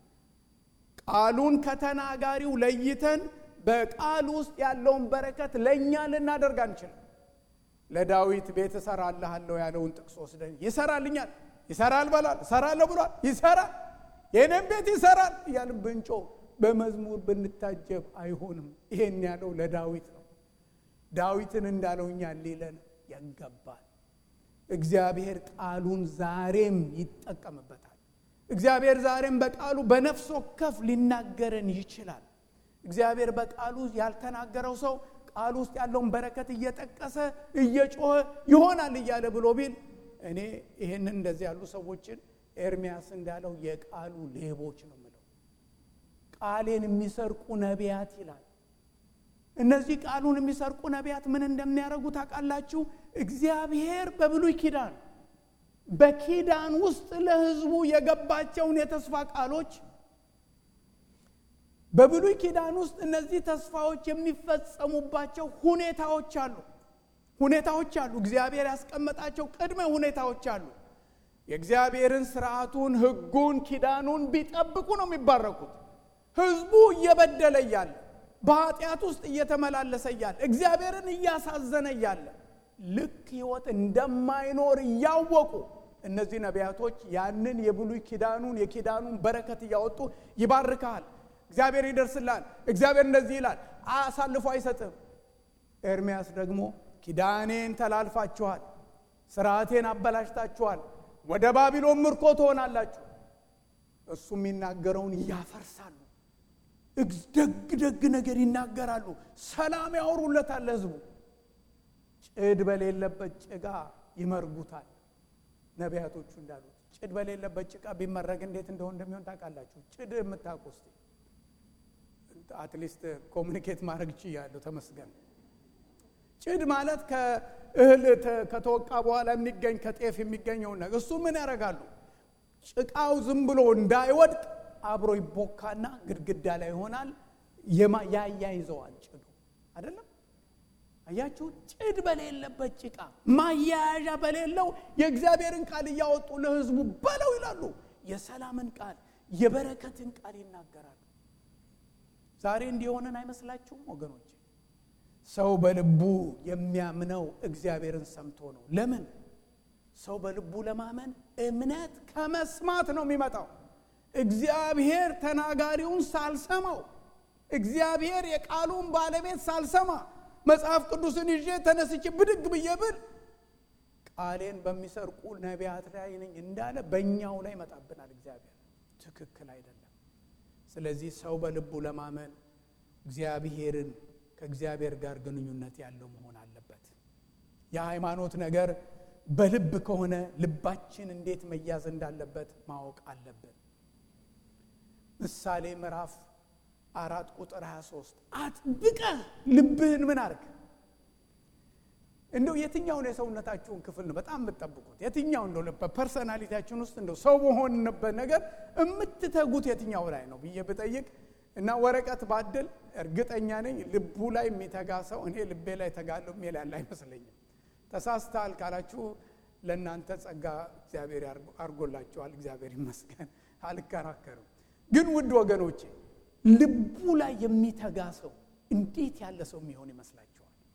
Speaker 1: ቃሉን ከተናጋሪው ለይተን በቃል ውስጥ ያለውን በረከት ለእኛ ልናደርግ አንችልም። ለዳዊት ቤት እሰራልሃለሁ ያለውን ጥቅስ ወስደን ይሰራልኛል፣ ይሰራል በላል፣ እሰራለሁ ብሏል፣ ይሰራል፣ የኔም ቤት ይሰራል እያልን ብንጮ በመዝሙር ብንታጀብ አይሆንም። ይሄን ያለው ለዳዊት ነው። ዳዊትን እንዳለው እኛ ሊለን ያገባል። እግዚአብሔር ቃሉን ዛሬም ይጠቀምበታል። እግዚአብሔር ዛሬም በቃሉ በነፍስ ወከፍ ሊናገረን ይችላል። እግዚአብሔር በቃሉ ያልተናገረው ሰው ቃሉ ውስጥ ያለውን በረከት እየጠቀሰ እየጮኸ ይሆናል እያለ ብሎ ቢል እኔ ይህንን እንደዚህ ያሉ ሰዎችን ኤርሚያስ እንዳለው የቃሉ ሌቦች ነው ምለው። ቃሌን የሚሰርቁ ነቢያት ይላል። እነዚህ ቃሉን የሚሰርቁ ነቢያት ምን እንደሚያደርጉ ታውቃላችሁ? እግዚአብሔር በብሉይ ኪዳን በኪዳን ውስጥ ለሕዝቡ የገባቸውን የተስፋ ቃሎች በብሉይ ኪዳን ውስጥ እነዚህ ተስፋዎች የሚፈጸሙባቸው ሁኔታዎች አሉ ሁኔታዎች አሉ። እግዚአብሔር ያስቀመጣቸው ቅድመ ሁኔታዎች አሉ። የእግዚአብሔርን ስርዓቱን፣ ሕጉን፣ ኪዳኑን ቢጠብቁ ነው የሚባረኩት። ሕዝቡ እየበደለ እያለ በኃጢአት ውስጥ እየተመላለሰ እያለ እግዚአብሔርን እያሳዘነ እያለ ልክ ሕይወት እንደማይኖር እያወቁ እነዚህ ነቢያቶች ያንን የብሉይ ኪዳኑን የኪዳኑን በረከት እያወጡ ይባርካል። እግዚአብሔር ይደርስላል። እግዚአብሔር እንደዚህ ይላል፣ አሳልፎ አይሰጥም። ኤርሚያስ ደግሞ ኪዳኔን ተላልፋችኋል፣ ስርዓቴን አበላሽታችኋል፣ ወደ ባቢሎን ምርኮ ትሆናላችሁ። እሱ የሚናገረውን ያፈርሳሉ። ደግ ደግ ነገር ይናገራሉ። ሰላም ያወሩለታል ለህዝቡ። ጭድ በሌለበት ጭቃ ይመርጉታል። ነቢያቶቹ እንዳሉት ጭድ በሌለበት ጭቃ ቢመረግ እንዴት እንደሆነ እንደሚሆን ታውቃላችሁ። ጭድ የምታውቁ እስቲ አትሊስት ኮሚኒኬት ማድረግ ችያለሁ። ተመስገን። ጭድ ማለት ከእህል ከተወቃ በኋላ የሚገኝ ከጤፍ የሚገኘውን ነገር እሱ ምን ያደርጋሉ? ጭቃው ዝም ብሎ እንዳይወድቅ አብሮ ይቦካና ግድግዳ ላይ ይሆናል። ያያይዘዋል ጭዱ አይደለም። አያችሁ፣ ጭድ በሌለበት ጭቃ ማያያዣ በሌለው የእግዚአብሔርን ቃል እያወጡ ለህዝቡ በለው ይላሉ። የሰላምን ቃል የበረከትን ቃል ይናገራሉ። ዛሬ እንዲሆንን አይመስላችሁም ወገኖች? ሰው በልቡ የሚያምነው እግዚአብሔርን ሰምቶ ነው። ለምን? ሰው በልቡ ለማመን እምነት ከመስማት ነው የሚመጣው። እግዚአብሔር ተናጋሪውን ሳልሰማው፣ እግዚአብሔር የቃሉን ባለቤት ሳልሰማ መጽሐፍ ቅዱስን ይዤ ተነስቼ ብድግ ብዬ ብል ቃሌን በሚሰርቁ ነቢያት ላይ ነኝ እንዳለ በእኛው ላይ ይመጣብናል። እግዚአብሔር ትክክል አይደለም። ስለዚህ ሰው በልቡ ለማመን እግዚአብሔርን ከእግዚአብሔር ጋር ግንኙነት ያለው መሆን አለበት። የሃይማኖት ነገር በልብ ከሆነ ልባችን እንዴት መያዝ እንዳለበት ማወቅ አለብን። ምሳሌ ምዕራፍ አራት ቁጥር 23 አጥብቀህ ልብህን ምን አርግ። እንደው የትኛውን የሰውነታችሁን ክፍል ነው በጣም የምትጠብቁት? የትኛው እንደው በፐርሰናሊቲያችን ውስጥ እንደው ሰው በሆንበት ነገር የምትተጉት የትኛው ላይ ነው ብዬ ብጠይቅ እና ወረቀት ባድል እርግጠኛ ነኝ ልቡ ላይ የሚተጋ ሰው እኔ ልቤ ላይ ተጋለሁ የሚል ያለ አይመስለኝም። ተሳስተሃል ካላችሁ ለእናንተ ጸጋ እግዚአብሔር አርጎላችኋል። እግዚአብሔር ይመስገን፣ አልከራከርም። ግን ውድ ወገኖቼ ልቡ ላይ የሚተጋ ሰው እንዴት ያለ ሰው የሚሆን ይመስላችኋል?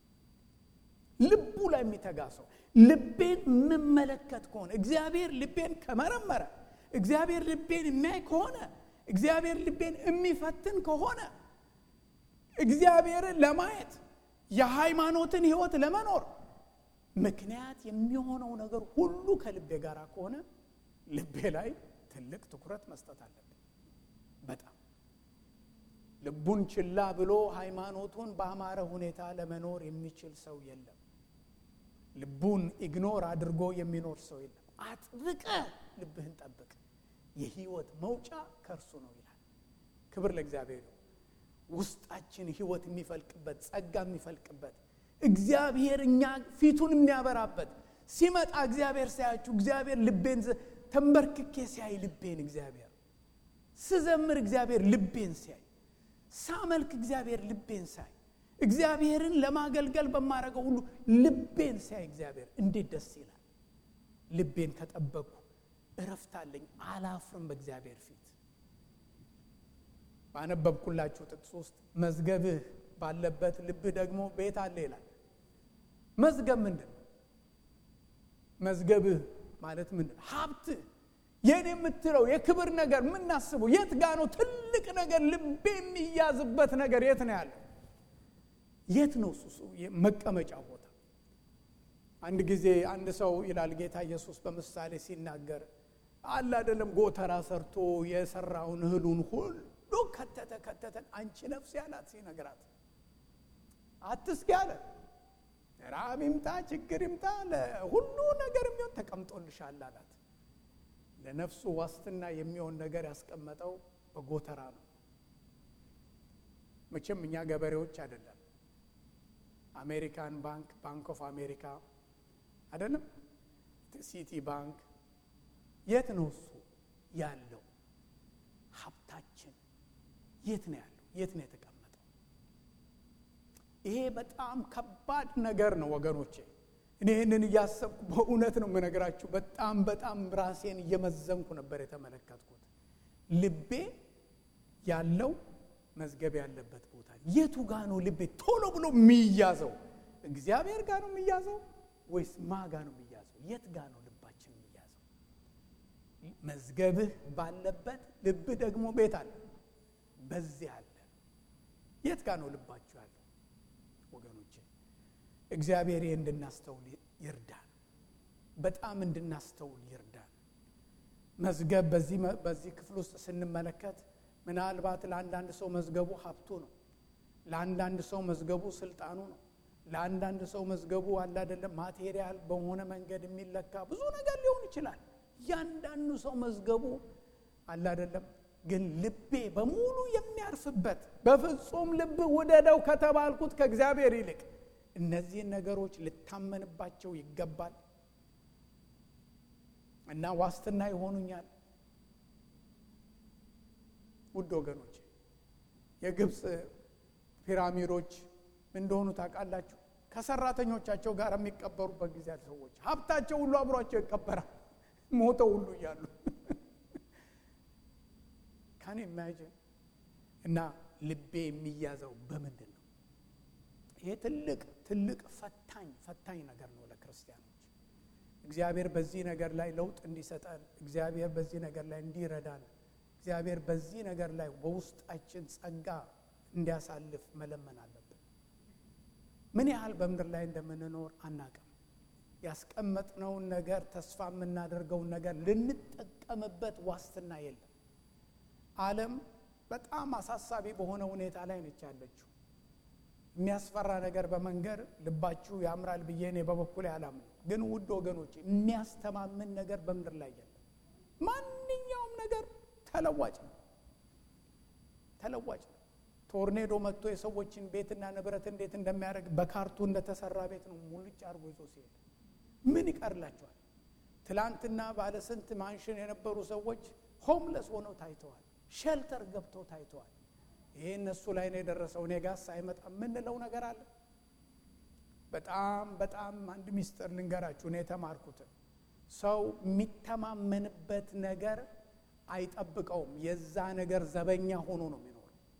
Speaker 1: ልቡ ላይ የሚተጋ ሰው ልቤን የምመለከት ከሆነ እግዚአብሔር ልቤን ከመረመረ እግዚአብሔር ልቤን የሚያይ ከሆነ እግዚአብሔር ልቤን የሚፈትን ከሆነ እግዚአብሔርን ለማየት የሃይማኖትን ሕይወት ለመኖር ምክንያት የሚሆነው ነገር ሁሉ ከልቤ ጋር ከሆነ ልቤ ላይ ትልቅ ትኩረት መስጠት አለብን። በጣም ልቡን ችላ ብሎ ሃይማኖቱን በአማረ ሁኔታ ለመኖር የሚችል ሰው የለም። ልቡን ኢግኖር አድርጎ የሚኖር ሰው የለም። አጥብቀ ልብህን ጠብቅ፣ የህይወት መውጫ ከእርሱ ነው ይላል። ክብር ለእግዚአብሔር። ውስጣችን ህይወት የሚፈልቅበት ጸጋ የሚፈልቅበት እግዚአብሔር እኛ ፊቱን የሚያበራበት ሲመጣ እግዚአብሔር ሳያችሁ እግዚአብሔር ልቤን ተንበርክኬ ሲያይ ልቤን እግዚአብሔር ስዘምር እግዚአብሔር ልቤን ሲያይ ሳመልክ እግዚአብሔር ልቤን ሳይ እግዚአብሔርን ለማገልገል በማድረገው ሁሉ ልቤን ሲያይ እግዚአብሔር እንዴት ደስ ይላል። ልቤን ከጠበቅኩ እረፍት አለኝ፣ አላፍርም በእግዚአብሔር ፊት። ባነበብኩላችሁ ጥቅስ ውስጥ መዝገብህ ባለበት ልብህ ደግሞ ቤት አለ ይላል። መዝገብ ምንድን ነው? መዝገብህ ማለት ምንድን ነው? ሀብትህ የኔ የምትለው የክብር ነገር የምናስበው የት ጋ ነው? ትልቅ ነገር ልቤ የሚያዝበት ነገር የት ነው ያለው? የት ነው እሱ መቀመጫ ቦታ? አንድ ጊዜ አንድ ሰው ይላል ጌታ ኢየሱስ በምሳሌ ሲናገር አለ አይደለም፣ ጎተራ ሰርቶ የሰራውን እህሉን ሁሉ ከተተ ከተተን አንቺ ነፍስ ያላት ሲነግራት አትስጊ አለ። ራብ ይምጣ ችግር ይምጣ ሁሉ ነገር የሚሆን ተቀምጦልሻል አላት። ለነፍሱ ዋስትና የሚሆን ነገር ያስቀመጠው በጎተራ ነው። መቼም እኛ ገበሬዎች አይደለም። አሜሪካን ባንክ ባንክ ኦፍ አሜሪካ አይደለም፣ ሲቲ ባንክ የት ነው እሱ ያለው? ሀብታችን የት ነው ያለው? የት ነው የተቀመጠው? ይሄ በጣም ከባድ ነገር ነው ወገኖቼ። እኔ ይህንን እያሰብኩ በእውነት ነው የምነግራችሁ። በጣም በጣም ራሴን እየመዘንኩ ነበር የተመለከትኩት። ልቤ ያለው መዝገብ ያለበት ቦታ የቱ ጋ ነው ልቤ ቶሎ ብሎ የሚያዘው? እግዚአብሔር ጋር ነው የሚያዘው ወይስ ማ ጋ ነው የሚያዘው? የት ጋ ነው ልባችን የሚያዘው? መዝገብህ ባለበት ልብህ ደግሞ ቤት አለ፣ በዚህ አለ። የት ጋ ነው ልባችሁ ያለው ወገኖቼ? እግዚአብሔር እንድናስተውል ይርዳን። በጣም እንድናስተውል ይርዳን። መዝገብ በዚህ ክፍል ውስጥ ስንመለከት ምናልባት ለአንዳንድ ሰው መዝገቡ ሀብቱ ነው። ለአንዳንድ ሰው መዝገቡ ስልጣኑ ነው። ለአንዳንድ ሰው መዝገቡ አለ አይደለም ማቴሪያል በሆነ መንገድ የሚለካ ብዙ ነገር ሊሆን ይችላል። እያንዳንዱ ሰው መዝገቡ አለ አይደለም። ግን ልቤ በሙሉ የሚያርፍበት በፍጹም ልብ ውደደው ከተባልኩት ከእግዚአብሔር ይልቅ እነዚህን ነገሮች ልታመንባቸው ይገባል እና ዋስትና ይሆኑኛል። ውድ ወገኖች የግብፅ ፒራሚዶች እንደሆኑ ታውቃላችሁ። ከሰራተኞቻቸው ጋር የሚቀበሩበት ጊዜ ያለ ሰዎች ሀብታቸው ሁሉ አብሯቸው ይቀበራል፣ ሞተው ሁሉ እያሉ ካን ኢማጂን እና ልቤ የሚያዘው በምንድን ነው? ይሄ ትልቅ ትልቅ ፈታኝ ፈታኝ ነገር ነው ለክርስቲያኖች። እግዚአብሔር በዚህ ነገር ላይ ለውጥ እንዲሰጠን፣ እግዚአብሔር በዚህ ነገር ላይ እንዲረዳን፣ እግዚአብሔር በዚህ ነገር ላይ በውስጣችን ጸጋ እንዲያሳልፍ መለመን አለብን። ምን ያህል በምድር ላይ እንደምንኖር አናቅም። ያስቀመጥነውን ነገር ተስፋ የምናደርገውን ነገር ልንጠቀምበት ዋስትና የለም። ዓለም በጣም አሳሳቢ በሆነ ሁኔታ ላይ ነች ያለችው። የሚያስፈራ ነገር በመንገር ልባችሁ ያምራል ብዬ እኔ በበኩል አላምንም። ግን ውድ ወገኖች የሚያስተማምን ነገር በምድር ላይ የለም። ማንኛውም ነገር ተለዋጭ ነው፣ ተለዋጭ ነው። ቶርኔዶ መጥቶ የሰዎችን ቤትና ንብረት እንዴት እንደሚያደርግ በካርቱ እንደተሰራ ቤት ነው ሙልጭ አድርጎ ይዞ ሲሄድ ምን ይቀርላቸዋል? ትላንትና ባለስንት ማንሽን የነበሩ ሰዎች ሆምለስ ሆነው ታይተዋል። ሼልተር ገብተው ታይተዋል። ይሄ እነሱ ላይ ነው የደረሰው። እኔ ጋር ሳይመጣ የምንለው ነገር አለ። በጣም በጣም አንድ ሚስጥር ልንገራችሁ። እኔ የተማርኩትን ሰው የሚተማመንበት ነገር አይጠብቀውም። የዛ ነገር ዘበኛ ሆኖ ነው የሚኖረው።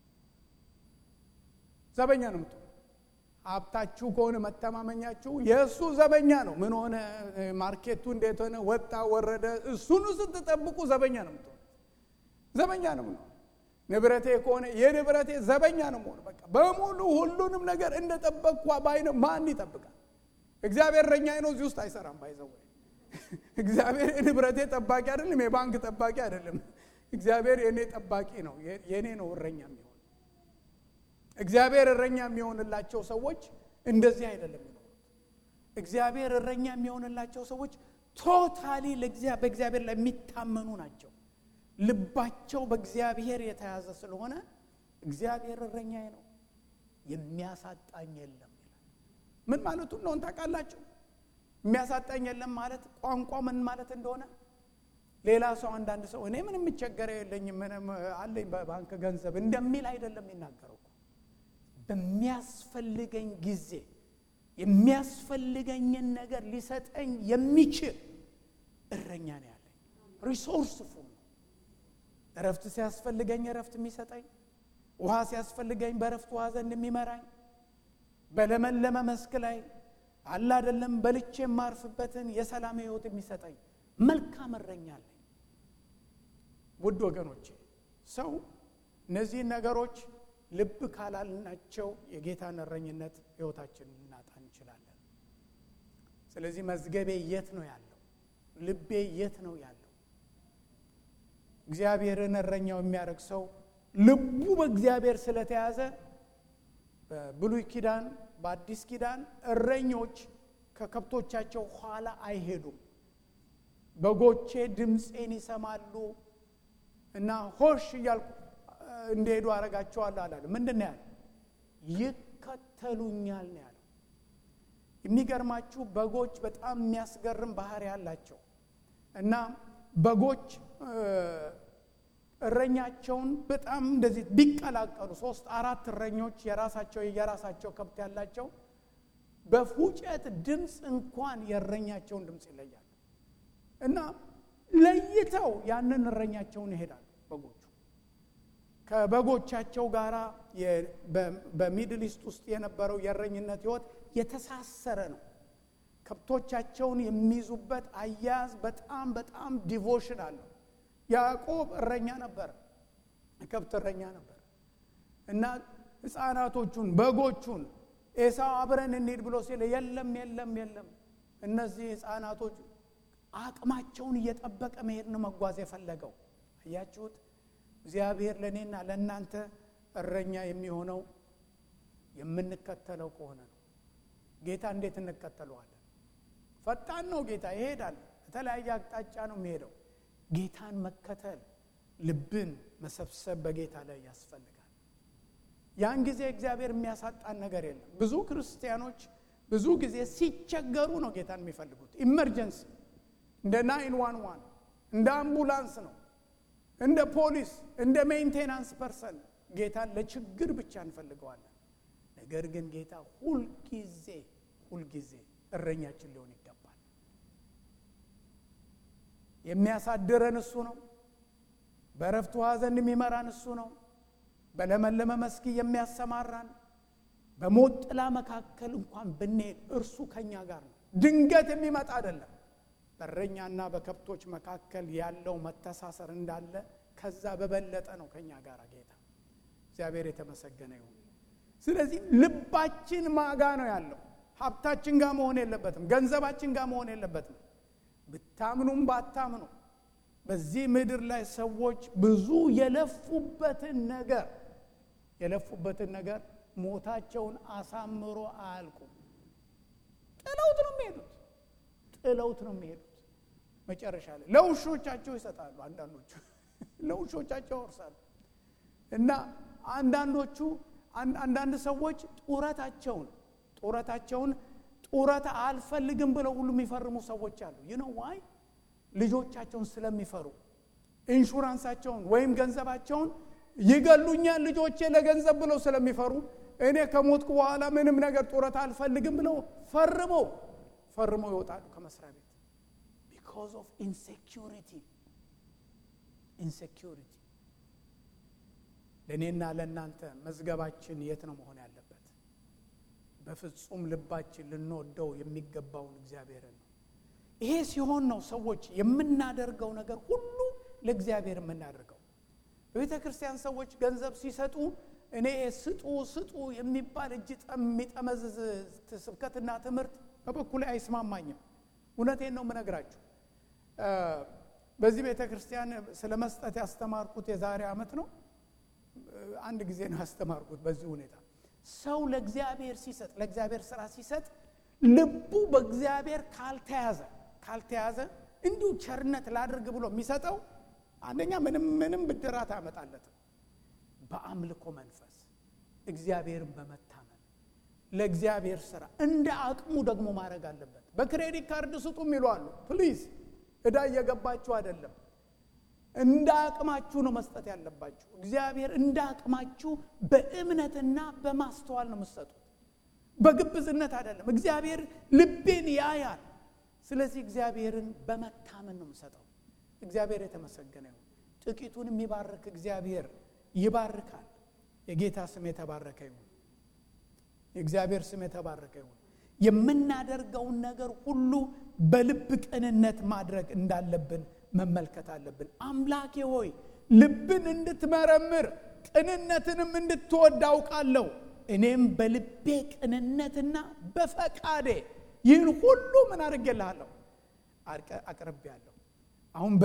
Speaker 1: ዘበኛ ነው የምትሆኑ። ሀብታችሁ ከሆነ መተማመኛችሁ የእሱ ዘበኛ ነው። ምን ሆነ፣ ማርኬቱ እንዴት ሆነ፣ ወጣ ወረደ፣ እሱኑ ስትጠብቁ ዘበኛ ነው የምትሆኑ። ዘበኛ ነው የምንሆነው። ንብረቴ ከሆነ የንብረቴ ዘበኛ ነው መሆኑ። በቃ በሙሉ ሁሉንም ነገር እንደ ጠበቅኳ ባይነ ማን ይጠብቃል? እግዚአብሔር እረኛዬ ነው። እዚህ ውስጥ አይሰራም። ባይዘው እግዚአብሔር የንብረቴ ጠባቂ አይደለም፣ የባንክ ጠባቂ አይደለም። እግዚአብሔር የእኔ ጠባቂ ነው። የእኔ ነው እረኛ የሚሆን። እግዚአብሔር እረኛ የሚሆንላቸው ሰዎች እንደዚህ አይደለም የሚኖሩት። እግዚአብሔር እረኛ የሚሆንላቸው ሰዎች ቶታሊ በእግዚአብሔር ላይ የሚታመኑ ናቸው። ልባቸው በእግዚአብሔር የተያዘ ስለሆነ እግዚአብሔር እረኛዬ ነው የሚያሳጣኝ የለም ይላል። ምን ማለቱ እንደሆነ ታውቃላችሁ? የሚያሳጣኝ የለም ማለት ቋንቋ ምን ማለት እንደሆነ ሌላ ሰው አንዳንድ ሰው እኔ ምንም የሚቸገረው የለኝም ምንም አለኝ በባንክ ገንዘብ እንደሚል አይደለም የሚናገረው እኮ በሚያስፈልገኝ ጊዜ የሚያስፈልገኝን ነገር ሊሰጠኝ የሚችል እረኛ ነው ያለኝ። ሪሶርስ ፉል ነው። እረፍት ሲያስፈልገኝ እረፍት የሚሰጠኝ፣ ውሃ ሲያስፈልገኝ በእረፍት ውሃ ዘንድ የሚመራኝ፣ በለመለመ መስክ ላይ አለ አይደለም በልቼ የማርፍበትን የሰላም ሕይወት የሚሰጠኝ መልካም እረኛ አለኝ። ውድ ወገኖቼ ሰው እነዚህን ነገሮች ልብ ካላልናቸው የጌታን እረኝነት ሕይወታችንን ልናጣ እንችላለን። ስለዚህ መዝገቤ የት ነው ያለው? ልቤ የት ነው ያለው? እግዚአብሔርን እረኛው የሚያደርግ ሰው ልቡ በእግዚአብሔር ስለተያዘ በብሉይ ኪዳን በአዲስ ኪዳን እረኞች ከከብቶቻቸው ኋላ አይሄዱም። በጎቼ ድምፄን ይሰማሉ እና ሆሽ እያልኩ እንዲሄዱ አረጋቸዋለሁ አላለ። ምንድን ነው ያለ? ይከተሉኛል ነው ያለው። የሚገርማችሁ በጎች በጣም የሚያስገርም ባህሪ ያላቸው እና በጎች እረኛቸውን በጣም እንደዚህ ቢቀላቀሉ ሶስት አራት እረኞች የራሳቸው የራሳቸው ከብት ያላቸው በፉጨት ድምፅ እንኳን የእረኛቸውን ድምፅ ይለያሉ እና ለይተው ያንን እረኛቸውን ይሄዳሉ። በጎቹ ከበጎቻቸው ጋር በሚድል ኢስት ውስጥ የነበረው የእረኝነት ሕይወት የተሳሰረ ነው። ከብቶቻቸውን የሚይዙበት አያያዝ በጣም በጣም ዲቮሽን አለው። ያዕቆብ እረኛ ነበር፣ ከብት እረኛ ነበር እና ሕፃናቶቹን በጎቹን ኤሳው አብረን እንሂድ ብሎ ሲል የለም የለም የለም እነዚህ ህፃናቶች አቅማቸውን እየጠበቀ መሄድ ነው መጓዝ የፈለገው አያችሁት እግዚአብሔር ለእኔና ለእናንተ እረኛ የሚሆነው የምንከተለው ከሆነ ነው ጌታ እንዴት እንከተለዋለን ፈጣን ነው ጌታ ይሄዳል በተለያየ አቅጣጫ ነው የሚሄደው ጌታን መከተል ልብን መሰብሰብ በጌታ ላይ ያስፈልጋል ያን ጊዜ እግዚአብሔር የሚያሳጣን ነገር የለም ብዙ ክርስቲያኖች ብዙ ጊዜ ሲቸገሩ ነው ጌታን የሚፈልጉት ኢመርጀንሲ እንደ ናይን ዋን ዋን እንደ አምቡላንስ ነው እንደ ፖሊስ እንደ ሜንቴናንስ ፐርሰን ጌታን ለችግር ብቻ እንፈልገዋለን ነገር ግን ጌታ ሁልጊዜ ሁልጊዜ እረኛችን ሊሆን ይገባል የሚያሳድረን እሱ ነው በረፍት ውሃ ዘንድ የሚመራን እሱ ነው በለመለመ መስክ የሚያሰማራን በሞት ጥላ መካከል እንኳን ብንሄድ እርሱ ከኛ ጋር ነው ድንገት የሚመጣ አይደለም በእረኛና በከብቶች መካከል ያለው መተሳሰር እንዳለ ከዛ በበለጠ ነው ከኛ ጋር ጌታ እግዚአብሔር የተመሰገነ ይሁን ስለዚህ ልባችን ማጋ ነው ያለው ሀብታችን ጋር መሆን የለበትም ገንዘባችን ጋር መሆን የለበትም ብታምኑም ባታምኑ በዚህ ምድር ላይ ሰዎች ብዙ የለፉበትን ነገር የለፉበትን ነገር ሞታቸውን አሳምሮ አያልቁም ጥለውት ነው የሚሄዱት ጥለውት ነው የሚሄዱት መጨረሻ ላይ ለውሾቻቸው ይሰጣሉ አንዳንዶቹ ለውሾቻቸው ያወርሳሉ እና አንዳንዶቹ አንዳንድ ሰዎች ጡረታቸውን ጡረታቸውን ጡረታ አልፈልግም ብለው ሁሉ የሚፈርሙ ሰዎች አሉ ይህ ነው ዋይ ልጆቻቸውን ስለሚፈሩ ኢንሹራንሳቸውን ወይም ገንዘባቸውን ይገሉኛል ልጆቼ ለገንዘብ ብለው ስለሚፈሩ እኔ ከሞትኩ በኋላ ምንም ነገር ጡረታ አልፈልግም ብለው ፈርመው ፈርመው ይወጣሉ ከመስሪያ ቤት ቢካዝ ኦፍ ኢንሴኪሪቲ ኢንሴኪሪቲ ለእኔና ለእናንተ መዝገባችን የት ነው መሆን ያለበት በፍጹም ልባችን ልንወደው የሚገባውን እግዚአብሔርን ነው ይሄ ሲሆን ነው ሰዎች የምናደርገው ነገር ሁሉ ለእግዚአብሔር የምናደርገው በቤተ ክርስቲያን ሰዎች ገንዘብ ሲሰጡ እኔ ስጡ ስጡ የሚባል እጅ የሚጠመዝዝ ስብከትና ትምህርት በበኩሌ አይስማማኝም እውነቴን ነው የምነግራችሁ በዚህ ቤተ ክርስቲያን ስለ መስጠት ያስተማርኩት የዛሬ ዓመት ነው አንድ ጊዜ ነው ያስተማርኩት በዚህ ሁኔታ ሰው ለእግዚአብሔር ሲሰጥ ለእግዚአብሔር ስራ ሲሰጥ ልቡ በእግዚአብሔር ካልተያዘ ካልተያዘ እንዲሁ ቸርነት ላድርግ ብሎ የሚሰጠው አንደኛ ምንም ምንም ብድራት አያመጣለትም በአምልኮ መንፈስ እግዚአብሔርን በመታመን ለእግዚአብሔር ስራ እንደ አቅሙ ደግሞ ማድረግ አለበት በክሬዲት ካርድ ስጡም ይሏሉ ፕሊዝ እዳ እየገባችሁ አይደለም እንደ አቅማችሁ ነው መስጠት ያለባችሁ እግዚአብሔር እንደ አቅማችሁ በእምነትና በማስተዋል ነው የምትሰጡት በግብዝነት አይደለም እግዚአብሔር ልቤን ያያል ስለዚህ እግዚአብሔርን በመታመን ነው የምሰጠው እግዚአብሔር የተመሰገነ ይሁን ጥቂቱን የሚባርክ እግዚአብሔር ይባርካል የጌታ ስም የተባረከ ይሁን የእግዚአብሔር ስም የተባረከ ይሁን የምናደርገውን ነገር ሁሉ በልብ ቅንነት ማድረግ እንዳለብን መመልከት አለብን አምላኬ ሆይ ልብን እንድትመረምር ቅንነትንም እንድትወድ አውቃለሁ እኔም በልቤ ቅንነትና በፈቃዴ ይህን ሁሉ ምን አድርጌልሃለሁ አቅርቤያለሁ አሁን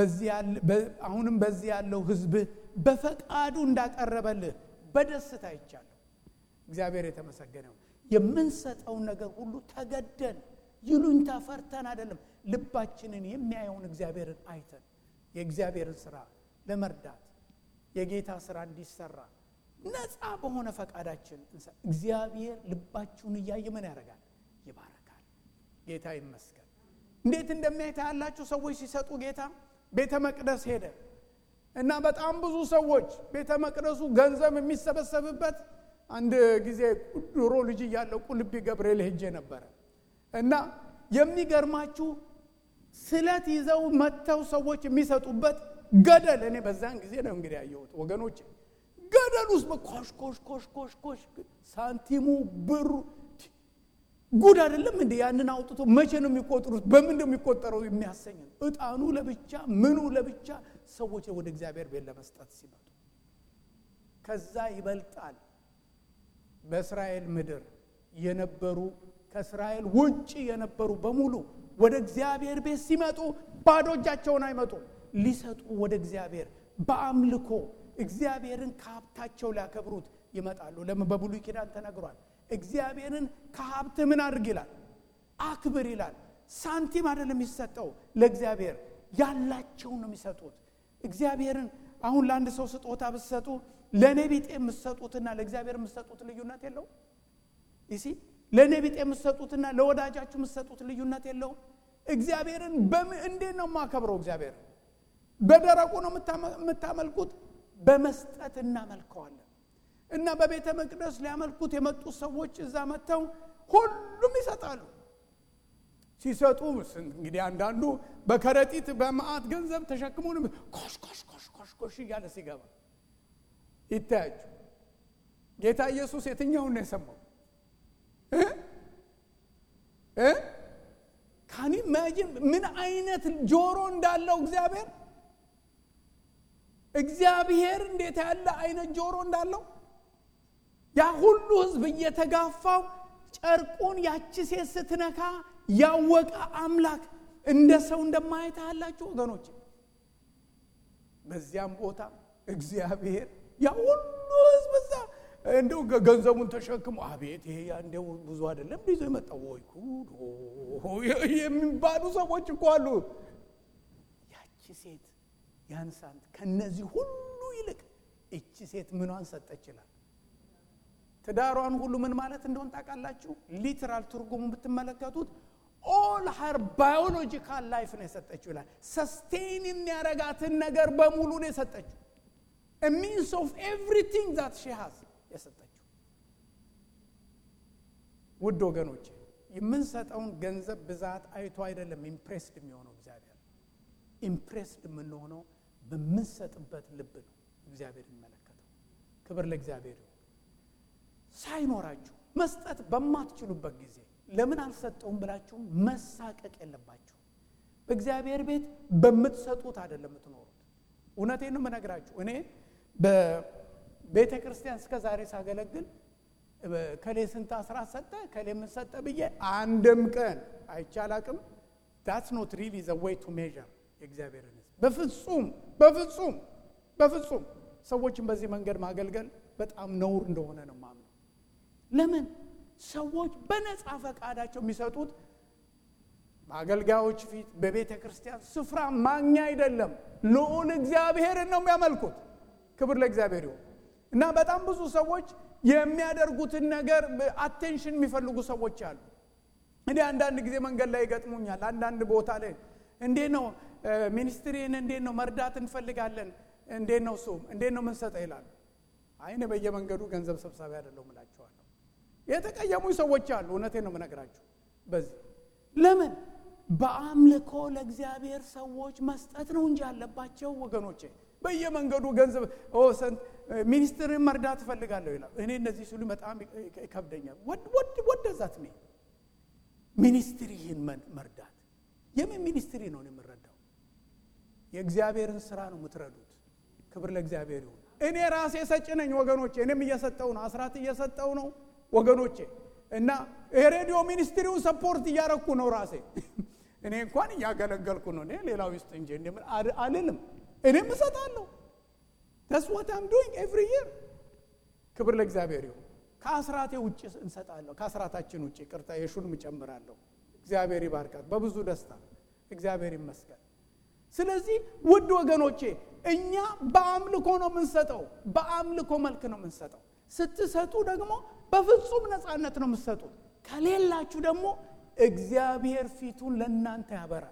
Speaker 1: አሁንም በዚህ ያለው ህዝብ በፈቃዱ እንዳቀረበልህ በደስታ ይቻለሁ እግዚአብሔር የተመሰገነው የምንሰጠውን ነገር ሁሉ ተገደን ይሉኝታ ፈርተን አይደለም ልባችንን የሚያየውን እግዚአብሔርን አይተን የእግዚአብሔርን ስራ ለመርዳት የጌታ ስራ እንዲሰራ ነፃ በሆነ ፈቃዳችን እግዚአብሔር ልባችሁን እያየ ምን ያደርጋል ይባረካል ጌታ ይመስገን እንዴት እንደሚያይታ ያላችሁ ሰዎች ሲሰጡ ጌታ ቤተ መቅደስ ሄደ እና በጣም ብዙ ሰዎች ቤተ መቅደሱ ገንዘብ የሚሰበሰብበት አንድ ጊዜ ድሮ ልጅ እያለው ቁልቢ ገብርኤል ሄጄ ነበረ እና የሚገርማችሁ ስለት ይዘው መጥተው ሰዎች የሚሰጡበት ገደል እኔ በዛን ጊዜ ነው እንግዲህ ያየሁት ወገኖች ገደል ውስጥ ኮሽ ኮሽ ኮሽ ኮሽ ኮሽ ሳንቲሙ ብሩ ጉድ አይደለም እንደ ያንን አውጥቶ መቼ ነው የሚቆጥሩት በምን ነው የሚቆጠረው የሚያሰኝ ነው እጣኑ ለብቻ ምኑ ለብቻ ሰዎች ወደ እግዚአብሔር ቤት ለመስጠት ሲመጡ ከዛ ይበልጣል በእስራኤል ምድር የነበሩ ከእስራኤል ውጭ የነበሩ በሙሉ ወደ እግዚአብሔር ቤት ሲመጡ ባዶ እጃቸውን አይመጡም። ሊሰጡ ወደ እግዚአብሔር በአምልኮ እግዚአብሔርን ከሀብታቸው ሊያከብሩት ይመጣሉ። ለምን? በብሉይ ኪዳን ተነግሯል። እግዚአብሔርን ከሀብት ምን አድርግ ይላል? አክብር ይላል። ሳንቲም አይደለም የሚሰጠው ለእግዚአብሔር ያላቸውን ነው የሚሰጡት። እግዚአብሔርን አሁን ለአንድ ሰው ስጦታ ብትሰጡ ለእኔ ቢጤ የምትሰጡትና ለእግዚአብሔር የምትሰጡት ልዩነት የለውም። ይሲ ለእኔ ቢጤ የምትሰጡትና ለወዳጃችሁ የምትሰጡት ልዩነት የለውም። እግዚአብሔርን እንዴት ነው የማከብረው? እግዚአብሔር በደረቁ ነው የምታመልኩት? በመስጠት እናመልከዋለን። እና በቤተ መቅደስ ሊያመልኩት የመጡ ሰዎች እዛ መጥተው ሁሉም ይሰጣሉ። ሲሰጡ እንግዲህ አንዳንዱ በከረጢት በመዓት ገንዘብ ተሸክሞ ኮሽ ኮሽ ኮሽ ኮሽ ኮሽ እያለ ሲገባ ይታያችሁ። ጌታ ኢየሱስ የትኛውን ነው የሰማው? ካኒ ማጂን ምን አይነት ጆሮ እንዳለው እግዚአብሔር እግዚአብሔር እንዴት ያለ አይነት ጆሮ እንዳለው ያ ሁሉ ሕዝብ እየተጋፋው ጨርቁን ያቺ ሴት ስትነካ ያወቀ አምላክ እንደ ሰው እንደማየት ያላችሁ ወገኖች፣ በዚያም ቦታ እግዚአብሔር ያ ሁሉ ሕዝብ እዛ እንደው ገንዘቡን ተሸክሞ አቤት ይሄ እንደው ብዙ አይደለም ይዞ የመጣው ወይ ጉድ የሚባሉ ሰዎች እኮ አሉ። ያቺ ሴት ያንሳንት ከነዚህ ሁሉ ይልቅ እቺ ሴት ምኗን ሰጠች ይላል። ትዳሯን ሁሉ ምን ማለት እንደሆን ታውቃላችሁ? ሊትራል ትርጉሙ ብትመለከቱት ኦል ሀር ባዮሎጂካል ላይፍ ነው የሰጠችው ይላል። ሰስቴን የሚያረጋትን ነገር በሙሉ ነው የሰጠችው። ሚንስ ኦፍ ኤቭሪቲንግ ዛት ሺ ሃዝ የሰጠችው። ውድ ወገኖች የምንሰጠውን ገንዘብ ብዛት አይቶ አይደለም ኢምፕሬስድ የሚሆነው እግዚአብሔር። ኢምፕሬስድ የምንሆነው በምንሰጥበት ልብ ነው እግዚአብሔር የሚመለከተው። ክብር ለእግዚአብሔር ይሁን። ሳይኖራችሁ መስጠት በማትችሉበት ጊዜ ለምን አልሰጠውም ብላችሁ መሳቀቅ የለባችሁ። በእግዚአብሔር ቤት በምትሰጡት አይደለም የምትኖሩት። እውነቴን ነው የምነግራችሁ። እኔ በቤተ ክርስቲያን እስከ ዛሬ ሳገለግል ከሌ ስንት አስራት ሰጠ ከሌ ምን ሰጠ ብዬ አንድም ቀን አይቻላቅም። ዳትስ ኖት ሪሊ ዘ ዌይ ቱ ሜዥር የእግዚአብሔርን ሕዝብ በፍጹም በፍጹም በፍጹም ሰዎችን በዚህ መንገድ ማገልገል በጣም ነውር እንደሆነ ነው ማምነው። ለምን ሰዎች በነፃ ፈቃዳቸው የሚሰጡት በአገልጋዮች ፊት በቤተ ክርስቲያን ስፍራ ማግኛ አይደለም፣ ልዑል እግዚአብሔርን ነው የሚያመልኩት። ክብር ለእግዚአብሔር ይሁን እና በጣም ብዙ ሰዎች የሚያደርጉትን ነገር አቴንሽን የሚፈልጉ ሰዎች አሉ። እኔ አንዳንድ ጊዜ መንገድ ላይ ይገጥሙኛል። አንዳንድ ቦታ ላይ እንዴት ነው ሚኒስትሪን እንዴት ነው መርዳት እንፈልጋለን፣ እንዴት ነው እሱም እንዴት ነው የምንሰጠው ይላሉ። አይነ በየመንገዱ ገንዘብ ሰብሳቢ አይደለሁም እላቸዋለሁ። የተቀየሙኝ ሰዎች አሉ። እውነቴን ነው የምነግራቸው። በዚህ ለምን በአምልኮ ለእግዚአብሔር ሰዎች መስጠት ነው እንጂ ያለባቸው ወገኖቼ። በየመንገዱ ገንዘብ ሚኒስትርን መርዳት እፈልጋለሁ ይላል። እኔ እነዚህ ሲሉ በጣም ይከብደኛል። ወደዛት ሜ ሚኒስትሪ ይህን መርዳት የምን ሚኒስትሪ ነው የምረዳው? የእግዚአብሔርን ስራ ነው የምትረዱት። ክብር ለእግዚአብሔር ይሁን። እኔ ራሴ ሰጭ ነኝ ወገኖቼ። እኔም እየሰጠው ነው፣ አስራት እየሰጠው ነው ወገኖቼ እና የሬዲዮ ሚኒስትሪውን ሰፖርት እያረኩ ነው ራሴ። እኔ እንኳን እያገለገልኩ ነው። እኔ ሌላው ውስጥ እንጂ አልልም። እኔም እሰጣለሁ። ተስ ዋት አም ዱይንግ ኤቭሪ ይር። ክብር ለእግዚአብሔር ይሁን። ከአስራቴ ውጭ እንሰጣለሁ። ከአስራታችን ውጭ ቅርታ የሹንም እጨምራለሁ። እግዚአብሔር ይባርካት በብዙ ደስታ። እግዚአብሔር ይመስገን። ስለዚህ ውድ ወገኖቼ እኛ በአምልኮ ነው የምንሰጠው። በአምልኮ መልክ ነው የምንሰጠው። ስትሰጡ ደግሞ በፍጹም ነፃነት ነው የምትሰጡት። ከሌላችሁ ደግሞ እግዚአብሔር ፊቱን ለእናንተ ያበራል።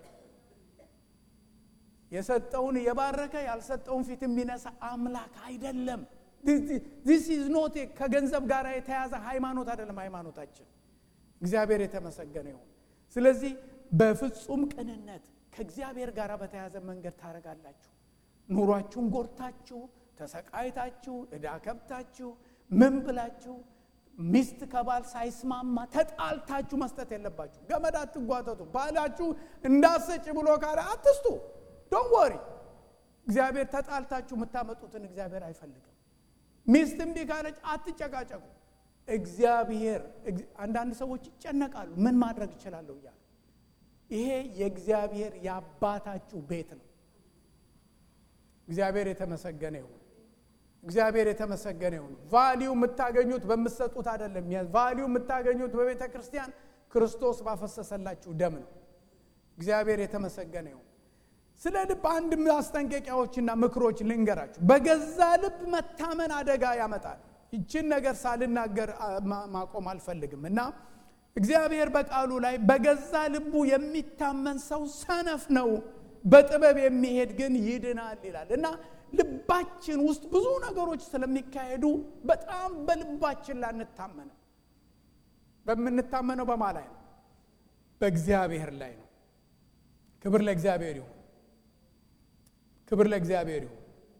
Speaker 1: የሰጠውን የባረከ ያልሰጠውን ፊት የሚነሳ አምላክ አይደለም። ዚስ ኢዝ ኖት ከገንዘብ ጋር የተያዘ ሃይማኖት አይደለም ሃይማኖታችን። እግዚአብሔር የተመሰገነ ይሁን። ስለዚህ በፍጹም ቅንነት ከእግዚአብሔር ጋር በተያዘ መንገድ ታደርጋላችሁ። ኑሯችሁን ጎድታችሁ ተሰቃይታችሁ ዕዳ ከብታችሁ ምን ብላችሁ ሚስት ከባል ሳይስማማ ተጣልታችሁ መስጠት የለባችሁ። ገመድ አትጓተቱ። ባላችሁ እንዳሰጭ ብሎ ካለ አትስጡ። ዶን ወሪ። እግዚአብሔር ተጣልታችሁ የምታመጡትን እግዚአብሔር አይፈልግም። ሚስት እምቢ ካለች አትጨቃጨቁ። እግዚአብሔር አንዳንድ ሰዎች ይጨነቃሉ፣ ምን ማድረግ እችላለሁ እያሉ። ይሄ የእግዚአብሔር የአባታችሁ ቤት ነው። እግዚአብሔር የተመሰገነ ይሁን። እግዚአብሔር የተመሰገነ ይሁን። ቫሊዩ የምታገኙት በምትሰጡት አይደለም። ቫሊዩ የምታገኙት በቤተ ክርስቲያን ክርስቶስ ባፈሰሰላችሁ ደም ነው። እግዚአብሔር የተመሰገነ ይሁን። ስለ ልብ አንድ ማስጠንቀቂያዎችና ምክሮች ልንገራችሁ። በገዛ ልብ መታመን አደጋ ያመጣል። ይችን ነገር ሳልናገር ማቆም አልፈልግም እና እግዚአብሔር በቃሉ ላይ በገዛ ልቡ የሚታመን ሰው ሰነፍ ነው፣ በጥበብ የሚሄድ ግን ይድናል ይላል እና ልባችን ውስጥ ብዙ ነገሮች ስለሚካሄዱ በጣም በልባችን ላንታመነው። በምንታመነው በማ ላይ ነው? በእግዚአብሔር ላይ ነው። ክብር ለእግዚአብሔር ይሁን። ክብር ለእግዚአብሔር ይሁን።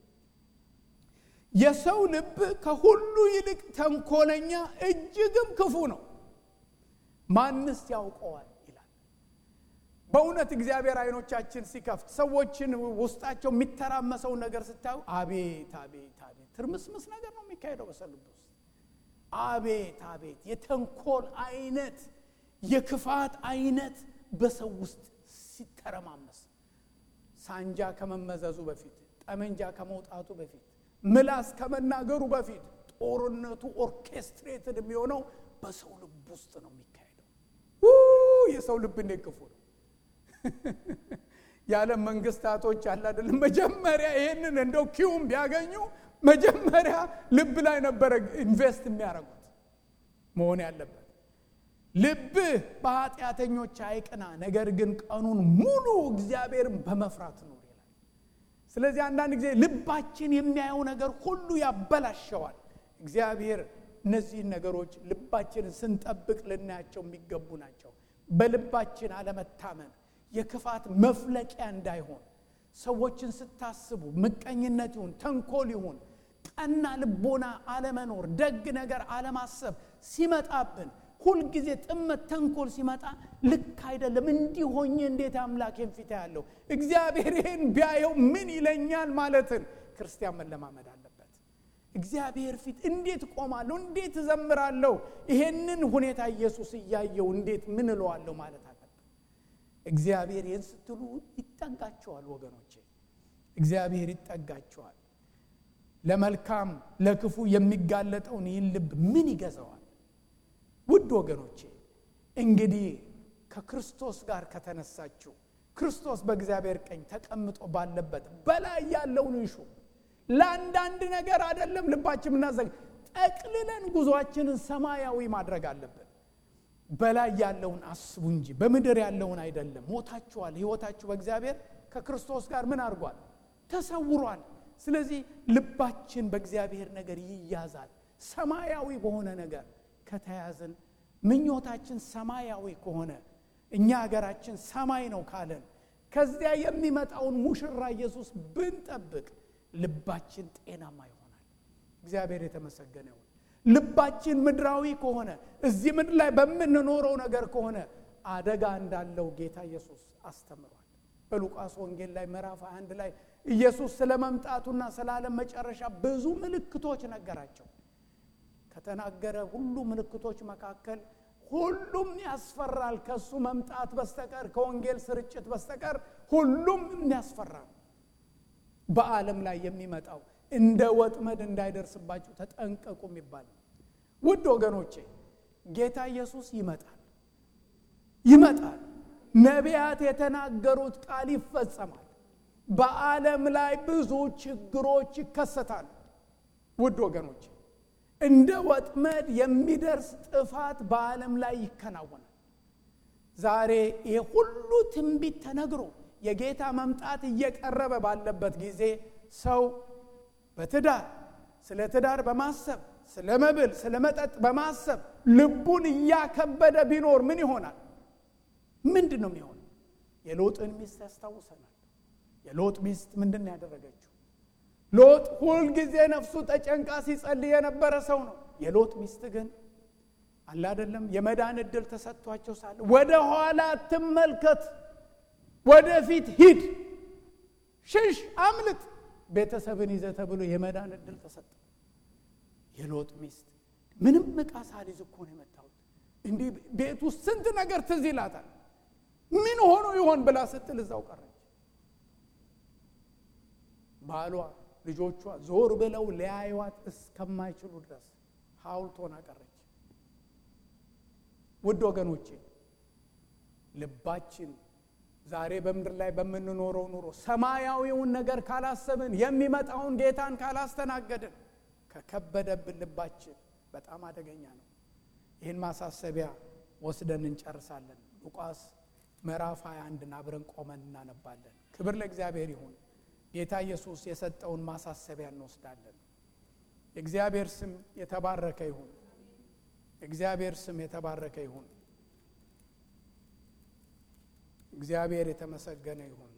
Speaker 1: የሰው ልብ ከሁሉ ይልቅ ተንኮለኛ እጅግም ክፉ ነው፣ ማንስ ያውቀዋል ይላል። በእውነት እግዚአብሔር አይኖቻችን ሲከፍት ሰዎችን ውስጣቸው የሚተራመሰውን ነገር ስታዩ አቤት አቤት አቤት ትርምስምስ ነገር ነው የሚካሄደው በሰው ልብ ውስጥ። አቤት አቤት የተንኮል አይነት የክፋት አይነት በሰው ውስጥ ሲተረማመስ ሳንጃ ከመመዘዙ በፊት ጠመንጃ ከመውጣቱ በፊት ምላስ ከመናገሩ በፊት ጦርነቱ ኦርኬስትሬትድ የሚሆነው በሰው ልብ ውስጥ ነው የሚካሄደው። የሰው ልብ እንዴት ክፉ ነው! የዓለም መንግስታቶች አለ አይደለም፣ መጀመሪያ ይሄንን እንደው ኪውም ቢያገኙ መጀመሪያ ልብ ላይ ነበረ ኢንቨስት የሚያደርጉት መሆን ያለበት። ልብህ በኃጢአተኞች አይቅና፣ ነገር ግን ቀኑን ሙሉ እግዚአብሔርን በመፍራት ኑር ይላል። ስለዚህ አንዳንድ ጊዜ ልባችን የሚያየው ነገር ሁሉ ያበላሸዋል። እግዚአብሔር እነዚህን ነገሮች ልባችንን ስንጠብቅ ልናያቸው የሚገቡ ናቸው። በልባችን አለመታመን የክፋት መፍለቂያ እንዳይሆን ሰዎችን ስታስቡ ምቀኝነት ይሁን ተንኮል ይሁን ቀና ልቦና አለመኖር ደግ ነገር አለማሰብ ሲመጣብን ሁልጊዜ ጥመት ተንኮል ሲመጣ ልክ አይደለም እንዲህ ሆኜ እንዴት አምላኬን ፊት ያለው እግዚአብሔር ይህን ቢያየው ምን ይለኛል ማለትን ክርስቲያን መለማመድ አለበት እግዚአብሔር ፊት እንዴት ቆማለሁ እንዴት እዘምራለሁ ይሄንን ሁኔታ ኢየሱስ እያየው እንዴት ምን እለዋለሁ ማለት አለበት እግዚአብሔር ይህን ስትሉ ይጠጋቸዋል ወገኖቼ እግዚአብሔር ይጠጋቸዋል ለመልካም ለክፉ የሚጋለጠውን ይህን ልብ ምን ይገዛዋል ውድ ወገኖቼ እንግዲህ ከክርስቶስ ጋር ከተነሳችሁ ክርስቶስ በእግዚአብሔር ቀኝ ተቀምጦ ባለበት በላይ ያለውን እንሹ ለአንዳንድ ነገር አይደለም ልባችን ምናዘግ ጠቅልለን ጉዞአችንን ሰማያዊ ማድረግ አለብን በላይ ያለውን አስቡ እንጂ በምድር ያለውን አይደለም ሞታችኋል ህይወታችሁ በእግዚአብሔር ከክርስቶስ ጋር ምን አድርጓል ተሰውሯል ስለዚህ ልባችን በእግዚአብሔር ነገር ይያዛል ሰማያዊ በሆነ ነገር ከተያዝን ምኞታችን ሰማያዊ ከሆነ እኛ ሀገራችን ሰማይ ነው ካለን ከዚያ የሚመጣውን ሙሽራ ኢየሱስ ብንጠብቅ ልባችን ጤናማ ይሆናል እግዚአብሔር የተመሰገነ ይሁን ልባችን ምድራዊ ከሆነ እዚህ ምድር ላይ በምንኖረው ነገር ከሆነ አደጋ እንዳለው ጌታ ኢየሱስ አስተምሯል በሉቃስ ወንጌል ላይ ምዕራፍ 21 ላይ ኢየሱስ ስለ መምጣቱና ስለ ዓለም መጨረሻ ብዙ ምልክቶች ነገራቸው ከተናገረ ሁሉ ምልክቶች መካከል ሁሉም ያስፈራል ከሱ መምጣት በስተቀር ከወንጌል ስርጭት በስተቀር ሁሉም የሚያስፈራ ነው በዓለም ላይ የሚመጣው እንደ ወጥመድ እንዳይደርስባችሁ ተጠንቀቁ የሚባል ውድ ወገኖቼ ጌታ ኢየሱስ ይመጣል ይመጣል ነቢያት የተናገሩት ቃል ይፈጸማል በዓለም ላይ ብዙ ችግሮች ይከሰታሉ ውድ ወገኖቼ እንደ ወጥመድ የሚደርስ ጥፋት በዓለም ላይ ይከናወናል ዛሬ ይህ ሁሉ ትንቢት ተነግሮ የጌታ መምጣት እየቀረበ ባለበት ጊዜ ሰው በትዳር ስለ ትዳር በማሰብ ስለ መብል ስለ መጠጥ በማሰብ ልቡን እያከበደ ቢኖር ምን ይሆናል ምንድን ነው የሚሆነው የሎጥን ሚስት ያስታውሰናል የሎጥ ሚስት ምንድን ነው ያደረገችው ሎጥ ሁልጊዜ ነፍሱ ተጨንቃ ሲጸልይ የነበረ ሰው ነው የሎጥ ሚስት ግን አለ አይደለም የመዳን እድል ተሰጥቷቸው ሳለ ወደ ኋላ ትመልከት ወደፊት ሂድ ሽሽ አምልጥ ቤተሰብን ይዘ ተብሎ የመዳን እድል ተሰጠ የሎጥ ሚስት ምንም ዕቃ ሳልይዝ እኮ ነው የመጣሁት። እንዲህ ቤት ውስጥ ስንት ነገር ትዝ ይላታል። ምን ሆኖ ይሆን ብላ ስትል እዛው ቀረች። ባሏ ልጆቿ ዞር ብለው ሊያዩዋት እስከማይችሉ ድረስ ሐውልት ሆና ቀረች። ውድ ወገኖቼ ልባችን ዛሬ በምድር ላይ በምንኖረው ኑሮ ሰማያዊውን ነገር ካላሰብን የሚመጣውን ጌታን ካላስተናገድን ከከበደብን ልባችን በጣም አደገኛ ነው። ይህን ማሳሰቢያ ወስደን እንጨርሳለን። ሉቃስ ምዕራፍ 21 አብረን ቆመን እናነባለን። ክብር ለእግዚአብሔር ይሁን። ጌታ ኢየሱስ የሰጠውን ማሳሰቢያ እንወስዳለን። የእግዚአብሔር ስም የተባረከ ይሁን። እግዚአብሔር ስም የተባረከ ይሁን። እግዚአብሔር የተመሰገነ ይሁን።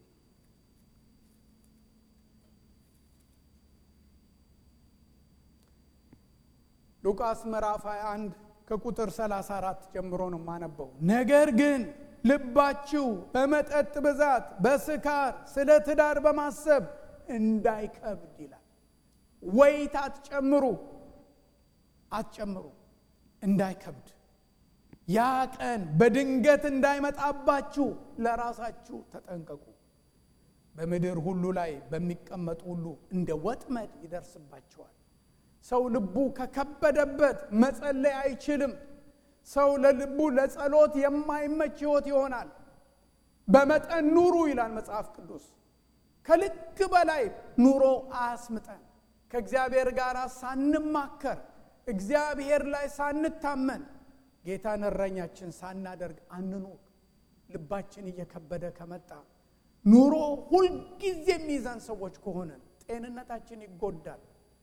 Speaker 1: ሉቃስ ምዕራፍ 21 ከቁጥር 34 ጀምሮ ነው የማነበው። ነገር ግን ልባችሁ በመጠጥ ብዛት፣ በስካር፣ ስለ ትዳር በማሰብ እንዳይከብድ ይላል። ወይት አትጨምሩ አትጨምሩ እንዳይከብድ ያ ቀን በድንገት እንዳይመጣባችሁ ለራሳችሁ ተጠንቀቁ። በምድር ሁሉ ላይ በሚቀመጡ ሁሉ እንደ ወጥመድ ይደርስባቸዋል። ሰው ልቡ ከከበደበት መጸለይ አይችልም። ሰው ለልቡ ለጸሎት የማይመች ሕይወት ይሆናል። በመጠን ኑሩ ይላል መጽሐፍ ቅዱስ። ከልክ በላይ ኑሮ አያስምጠን። ከእግዚአብሔር ጋር ሳንማከር እግዚአብሔር ላይ ሳንታመን ጌታን እረኛችን ሳናደርግ አንኑር። ልባችን እየከበደ ከመጣ ኑሮ ሁልጊዜ የሚይዘን ሰዎች ከሆነን ጤንነታችን ይጎዳል።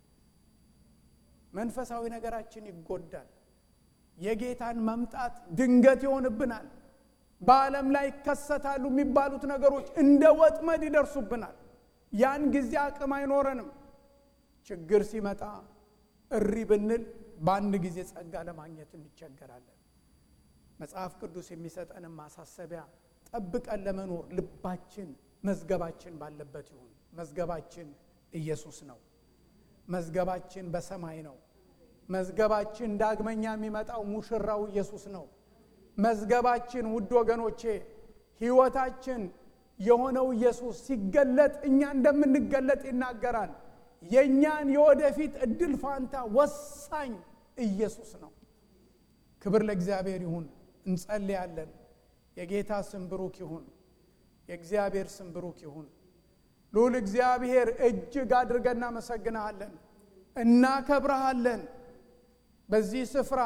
Speaker 1: መንፈሳዊ ነገራችን ይጎዳል። የጌታን መምጣት ድንገት ይሆንብናል። በዓለም ላይ ይከሰታሉ የሚባሉት ነገሮች እንደ ወጥመድ ይደርሱብናል። ያን ጊዜ አቅም አይኖረንም። ችግር ሲመጣ እሪ ብንል በአንድ ጊዜ ጸጋ ለማግኘት እንቸገራለን። መጽሐፍ ቅዱስ የሚሰጠንን ማሳሰቢያ ጠብቀን ለመኖር ልባችን መዝገባችን ባለበት ይሁን። መዝገባችን ኢየሱስ ነው። መዝገባችን በሰማይ ነው። መዝገባችን ዳግመኛ የሚመጣው ሙሽራው ኢየሱስ ነው። መዝገባችን ውድ ወገኖቼ ሕይወታችን የሆነው ኢየሱስ ሲገለጥ እኛ እንደምንገለጥ ይናገራል። የእኛን የወደፊት እድል ፋንታ ወሳኝ ኢየሱስ ነው። ክብር ለእግዚአብሔር ይሁን። እንጸልያለን። የጌታ ስም ብሩክ ይሁን። የእግዚአብሔር ስም ብሩክ ይሁን። ልዑል እግዚአብሔር እጅግ አድርገን እናመሰግንሃለን፣ እናከብረሃለን። በዚህ ስፍራ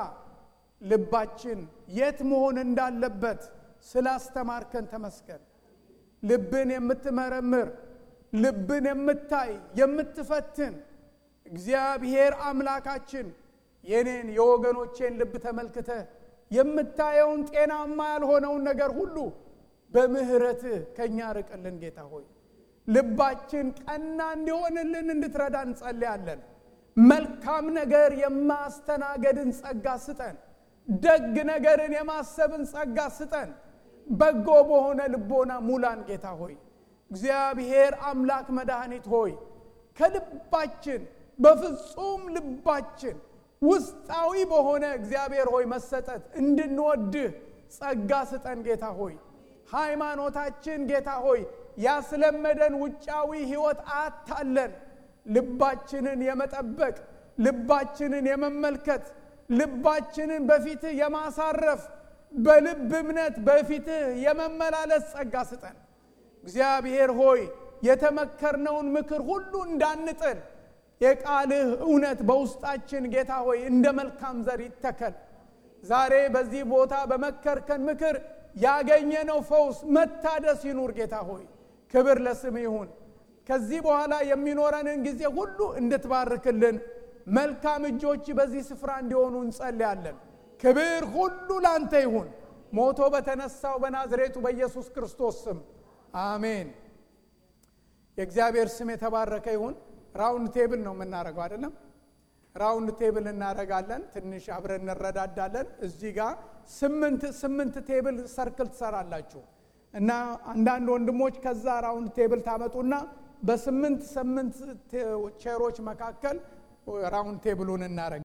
Speaker 1: ልባችን የት መሆን እንዳለበት ስላስተማርከን ተመስገን። ልብን የምትመረምር ልብን የምታይ የምትፈትን እግዚአብሔር አምላካችን የኔን የወገኖቼን ልብ ተመልክተህ የምታየውን ጤናማ ያልሆነውን ነገር ሁሉ በምሕረትህ ከእኛ ርቅልን ጌታ ሆይ ልባችን ቀና እንዲሆንልን እንድትረዳ እንጸልያለን። መልካም ነገር የማስተናገድን ጸጋ ስጠን። ደግ ነገርን የማሰብን ጸጋ ስጠን። በጎ በሆነ ልቦና ሙላን ጌታ ሆይ እግዚአብሔር አምላክ መድኃኒት ሆይ ከልባችን በፍጹም ልባችን ውስጣዊ በሆነ እግዚአብሔር ሆይ መሰጠት እንድንወድህ ጸጋ ስጠን ጌታ ሆይ ሃይማኖታችን ጌታ ሆይ ያስለመደን ውጫዊ ሕይወት አታለን። ልባችንን የመጠበቅ ልባችንን የመመልከት ልባችንን በፊትህ የማሳረፍ በልብ እምነት በፊትህ የመመላለስ ጸጋ ስጠን። እግዚአብሔር ሆይ የተመከርነውን ምክር ሁሉ እንዳንጥል የቃልህ እውነት በውስጣችን ጌታ ሆይ እንደ መልካም ዘር ይተከል። ዛሬ በዚህ ቦታ በመከርከን ምክር ያገኘነው ፈውስ መታደስ ይኑር። ጌታ ሆይ ክብር ለስም ይሁን። ከዚህ በኋላ የሚኖረንን ጊዜ ሁሉ እንድትባርክልን መልካም እጆች በዚህ ስፍራ እንዲሆኑ እንጸልያለን። ክብር ሁሉ ላንተ ይሁን። ሞቶ በተነሳው በናዝሬቱ በኢየሱስ ክርስቶስ ስም አሜን። የእግዚአብሔር ስም የተባረከ ይሁን። ራውንድ ቴብል ነው የምናደርገው አይደለም? ራውንድ ቴብል እናደርጋለን። ትንሽ አብረን እንረዳዳለን። እዚህ ጋር ስምንት ስምንት ቴብል ሰርክል ትሰራላችሁ እና አንዳንድ ወንድሞች ከዛ ራውንድ ቴብል ታመጡና በስምንት ስምንት ቼሮች መካከል ራውንድ ቴብሉን እናደርግ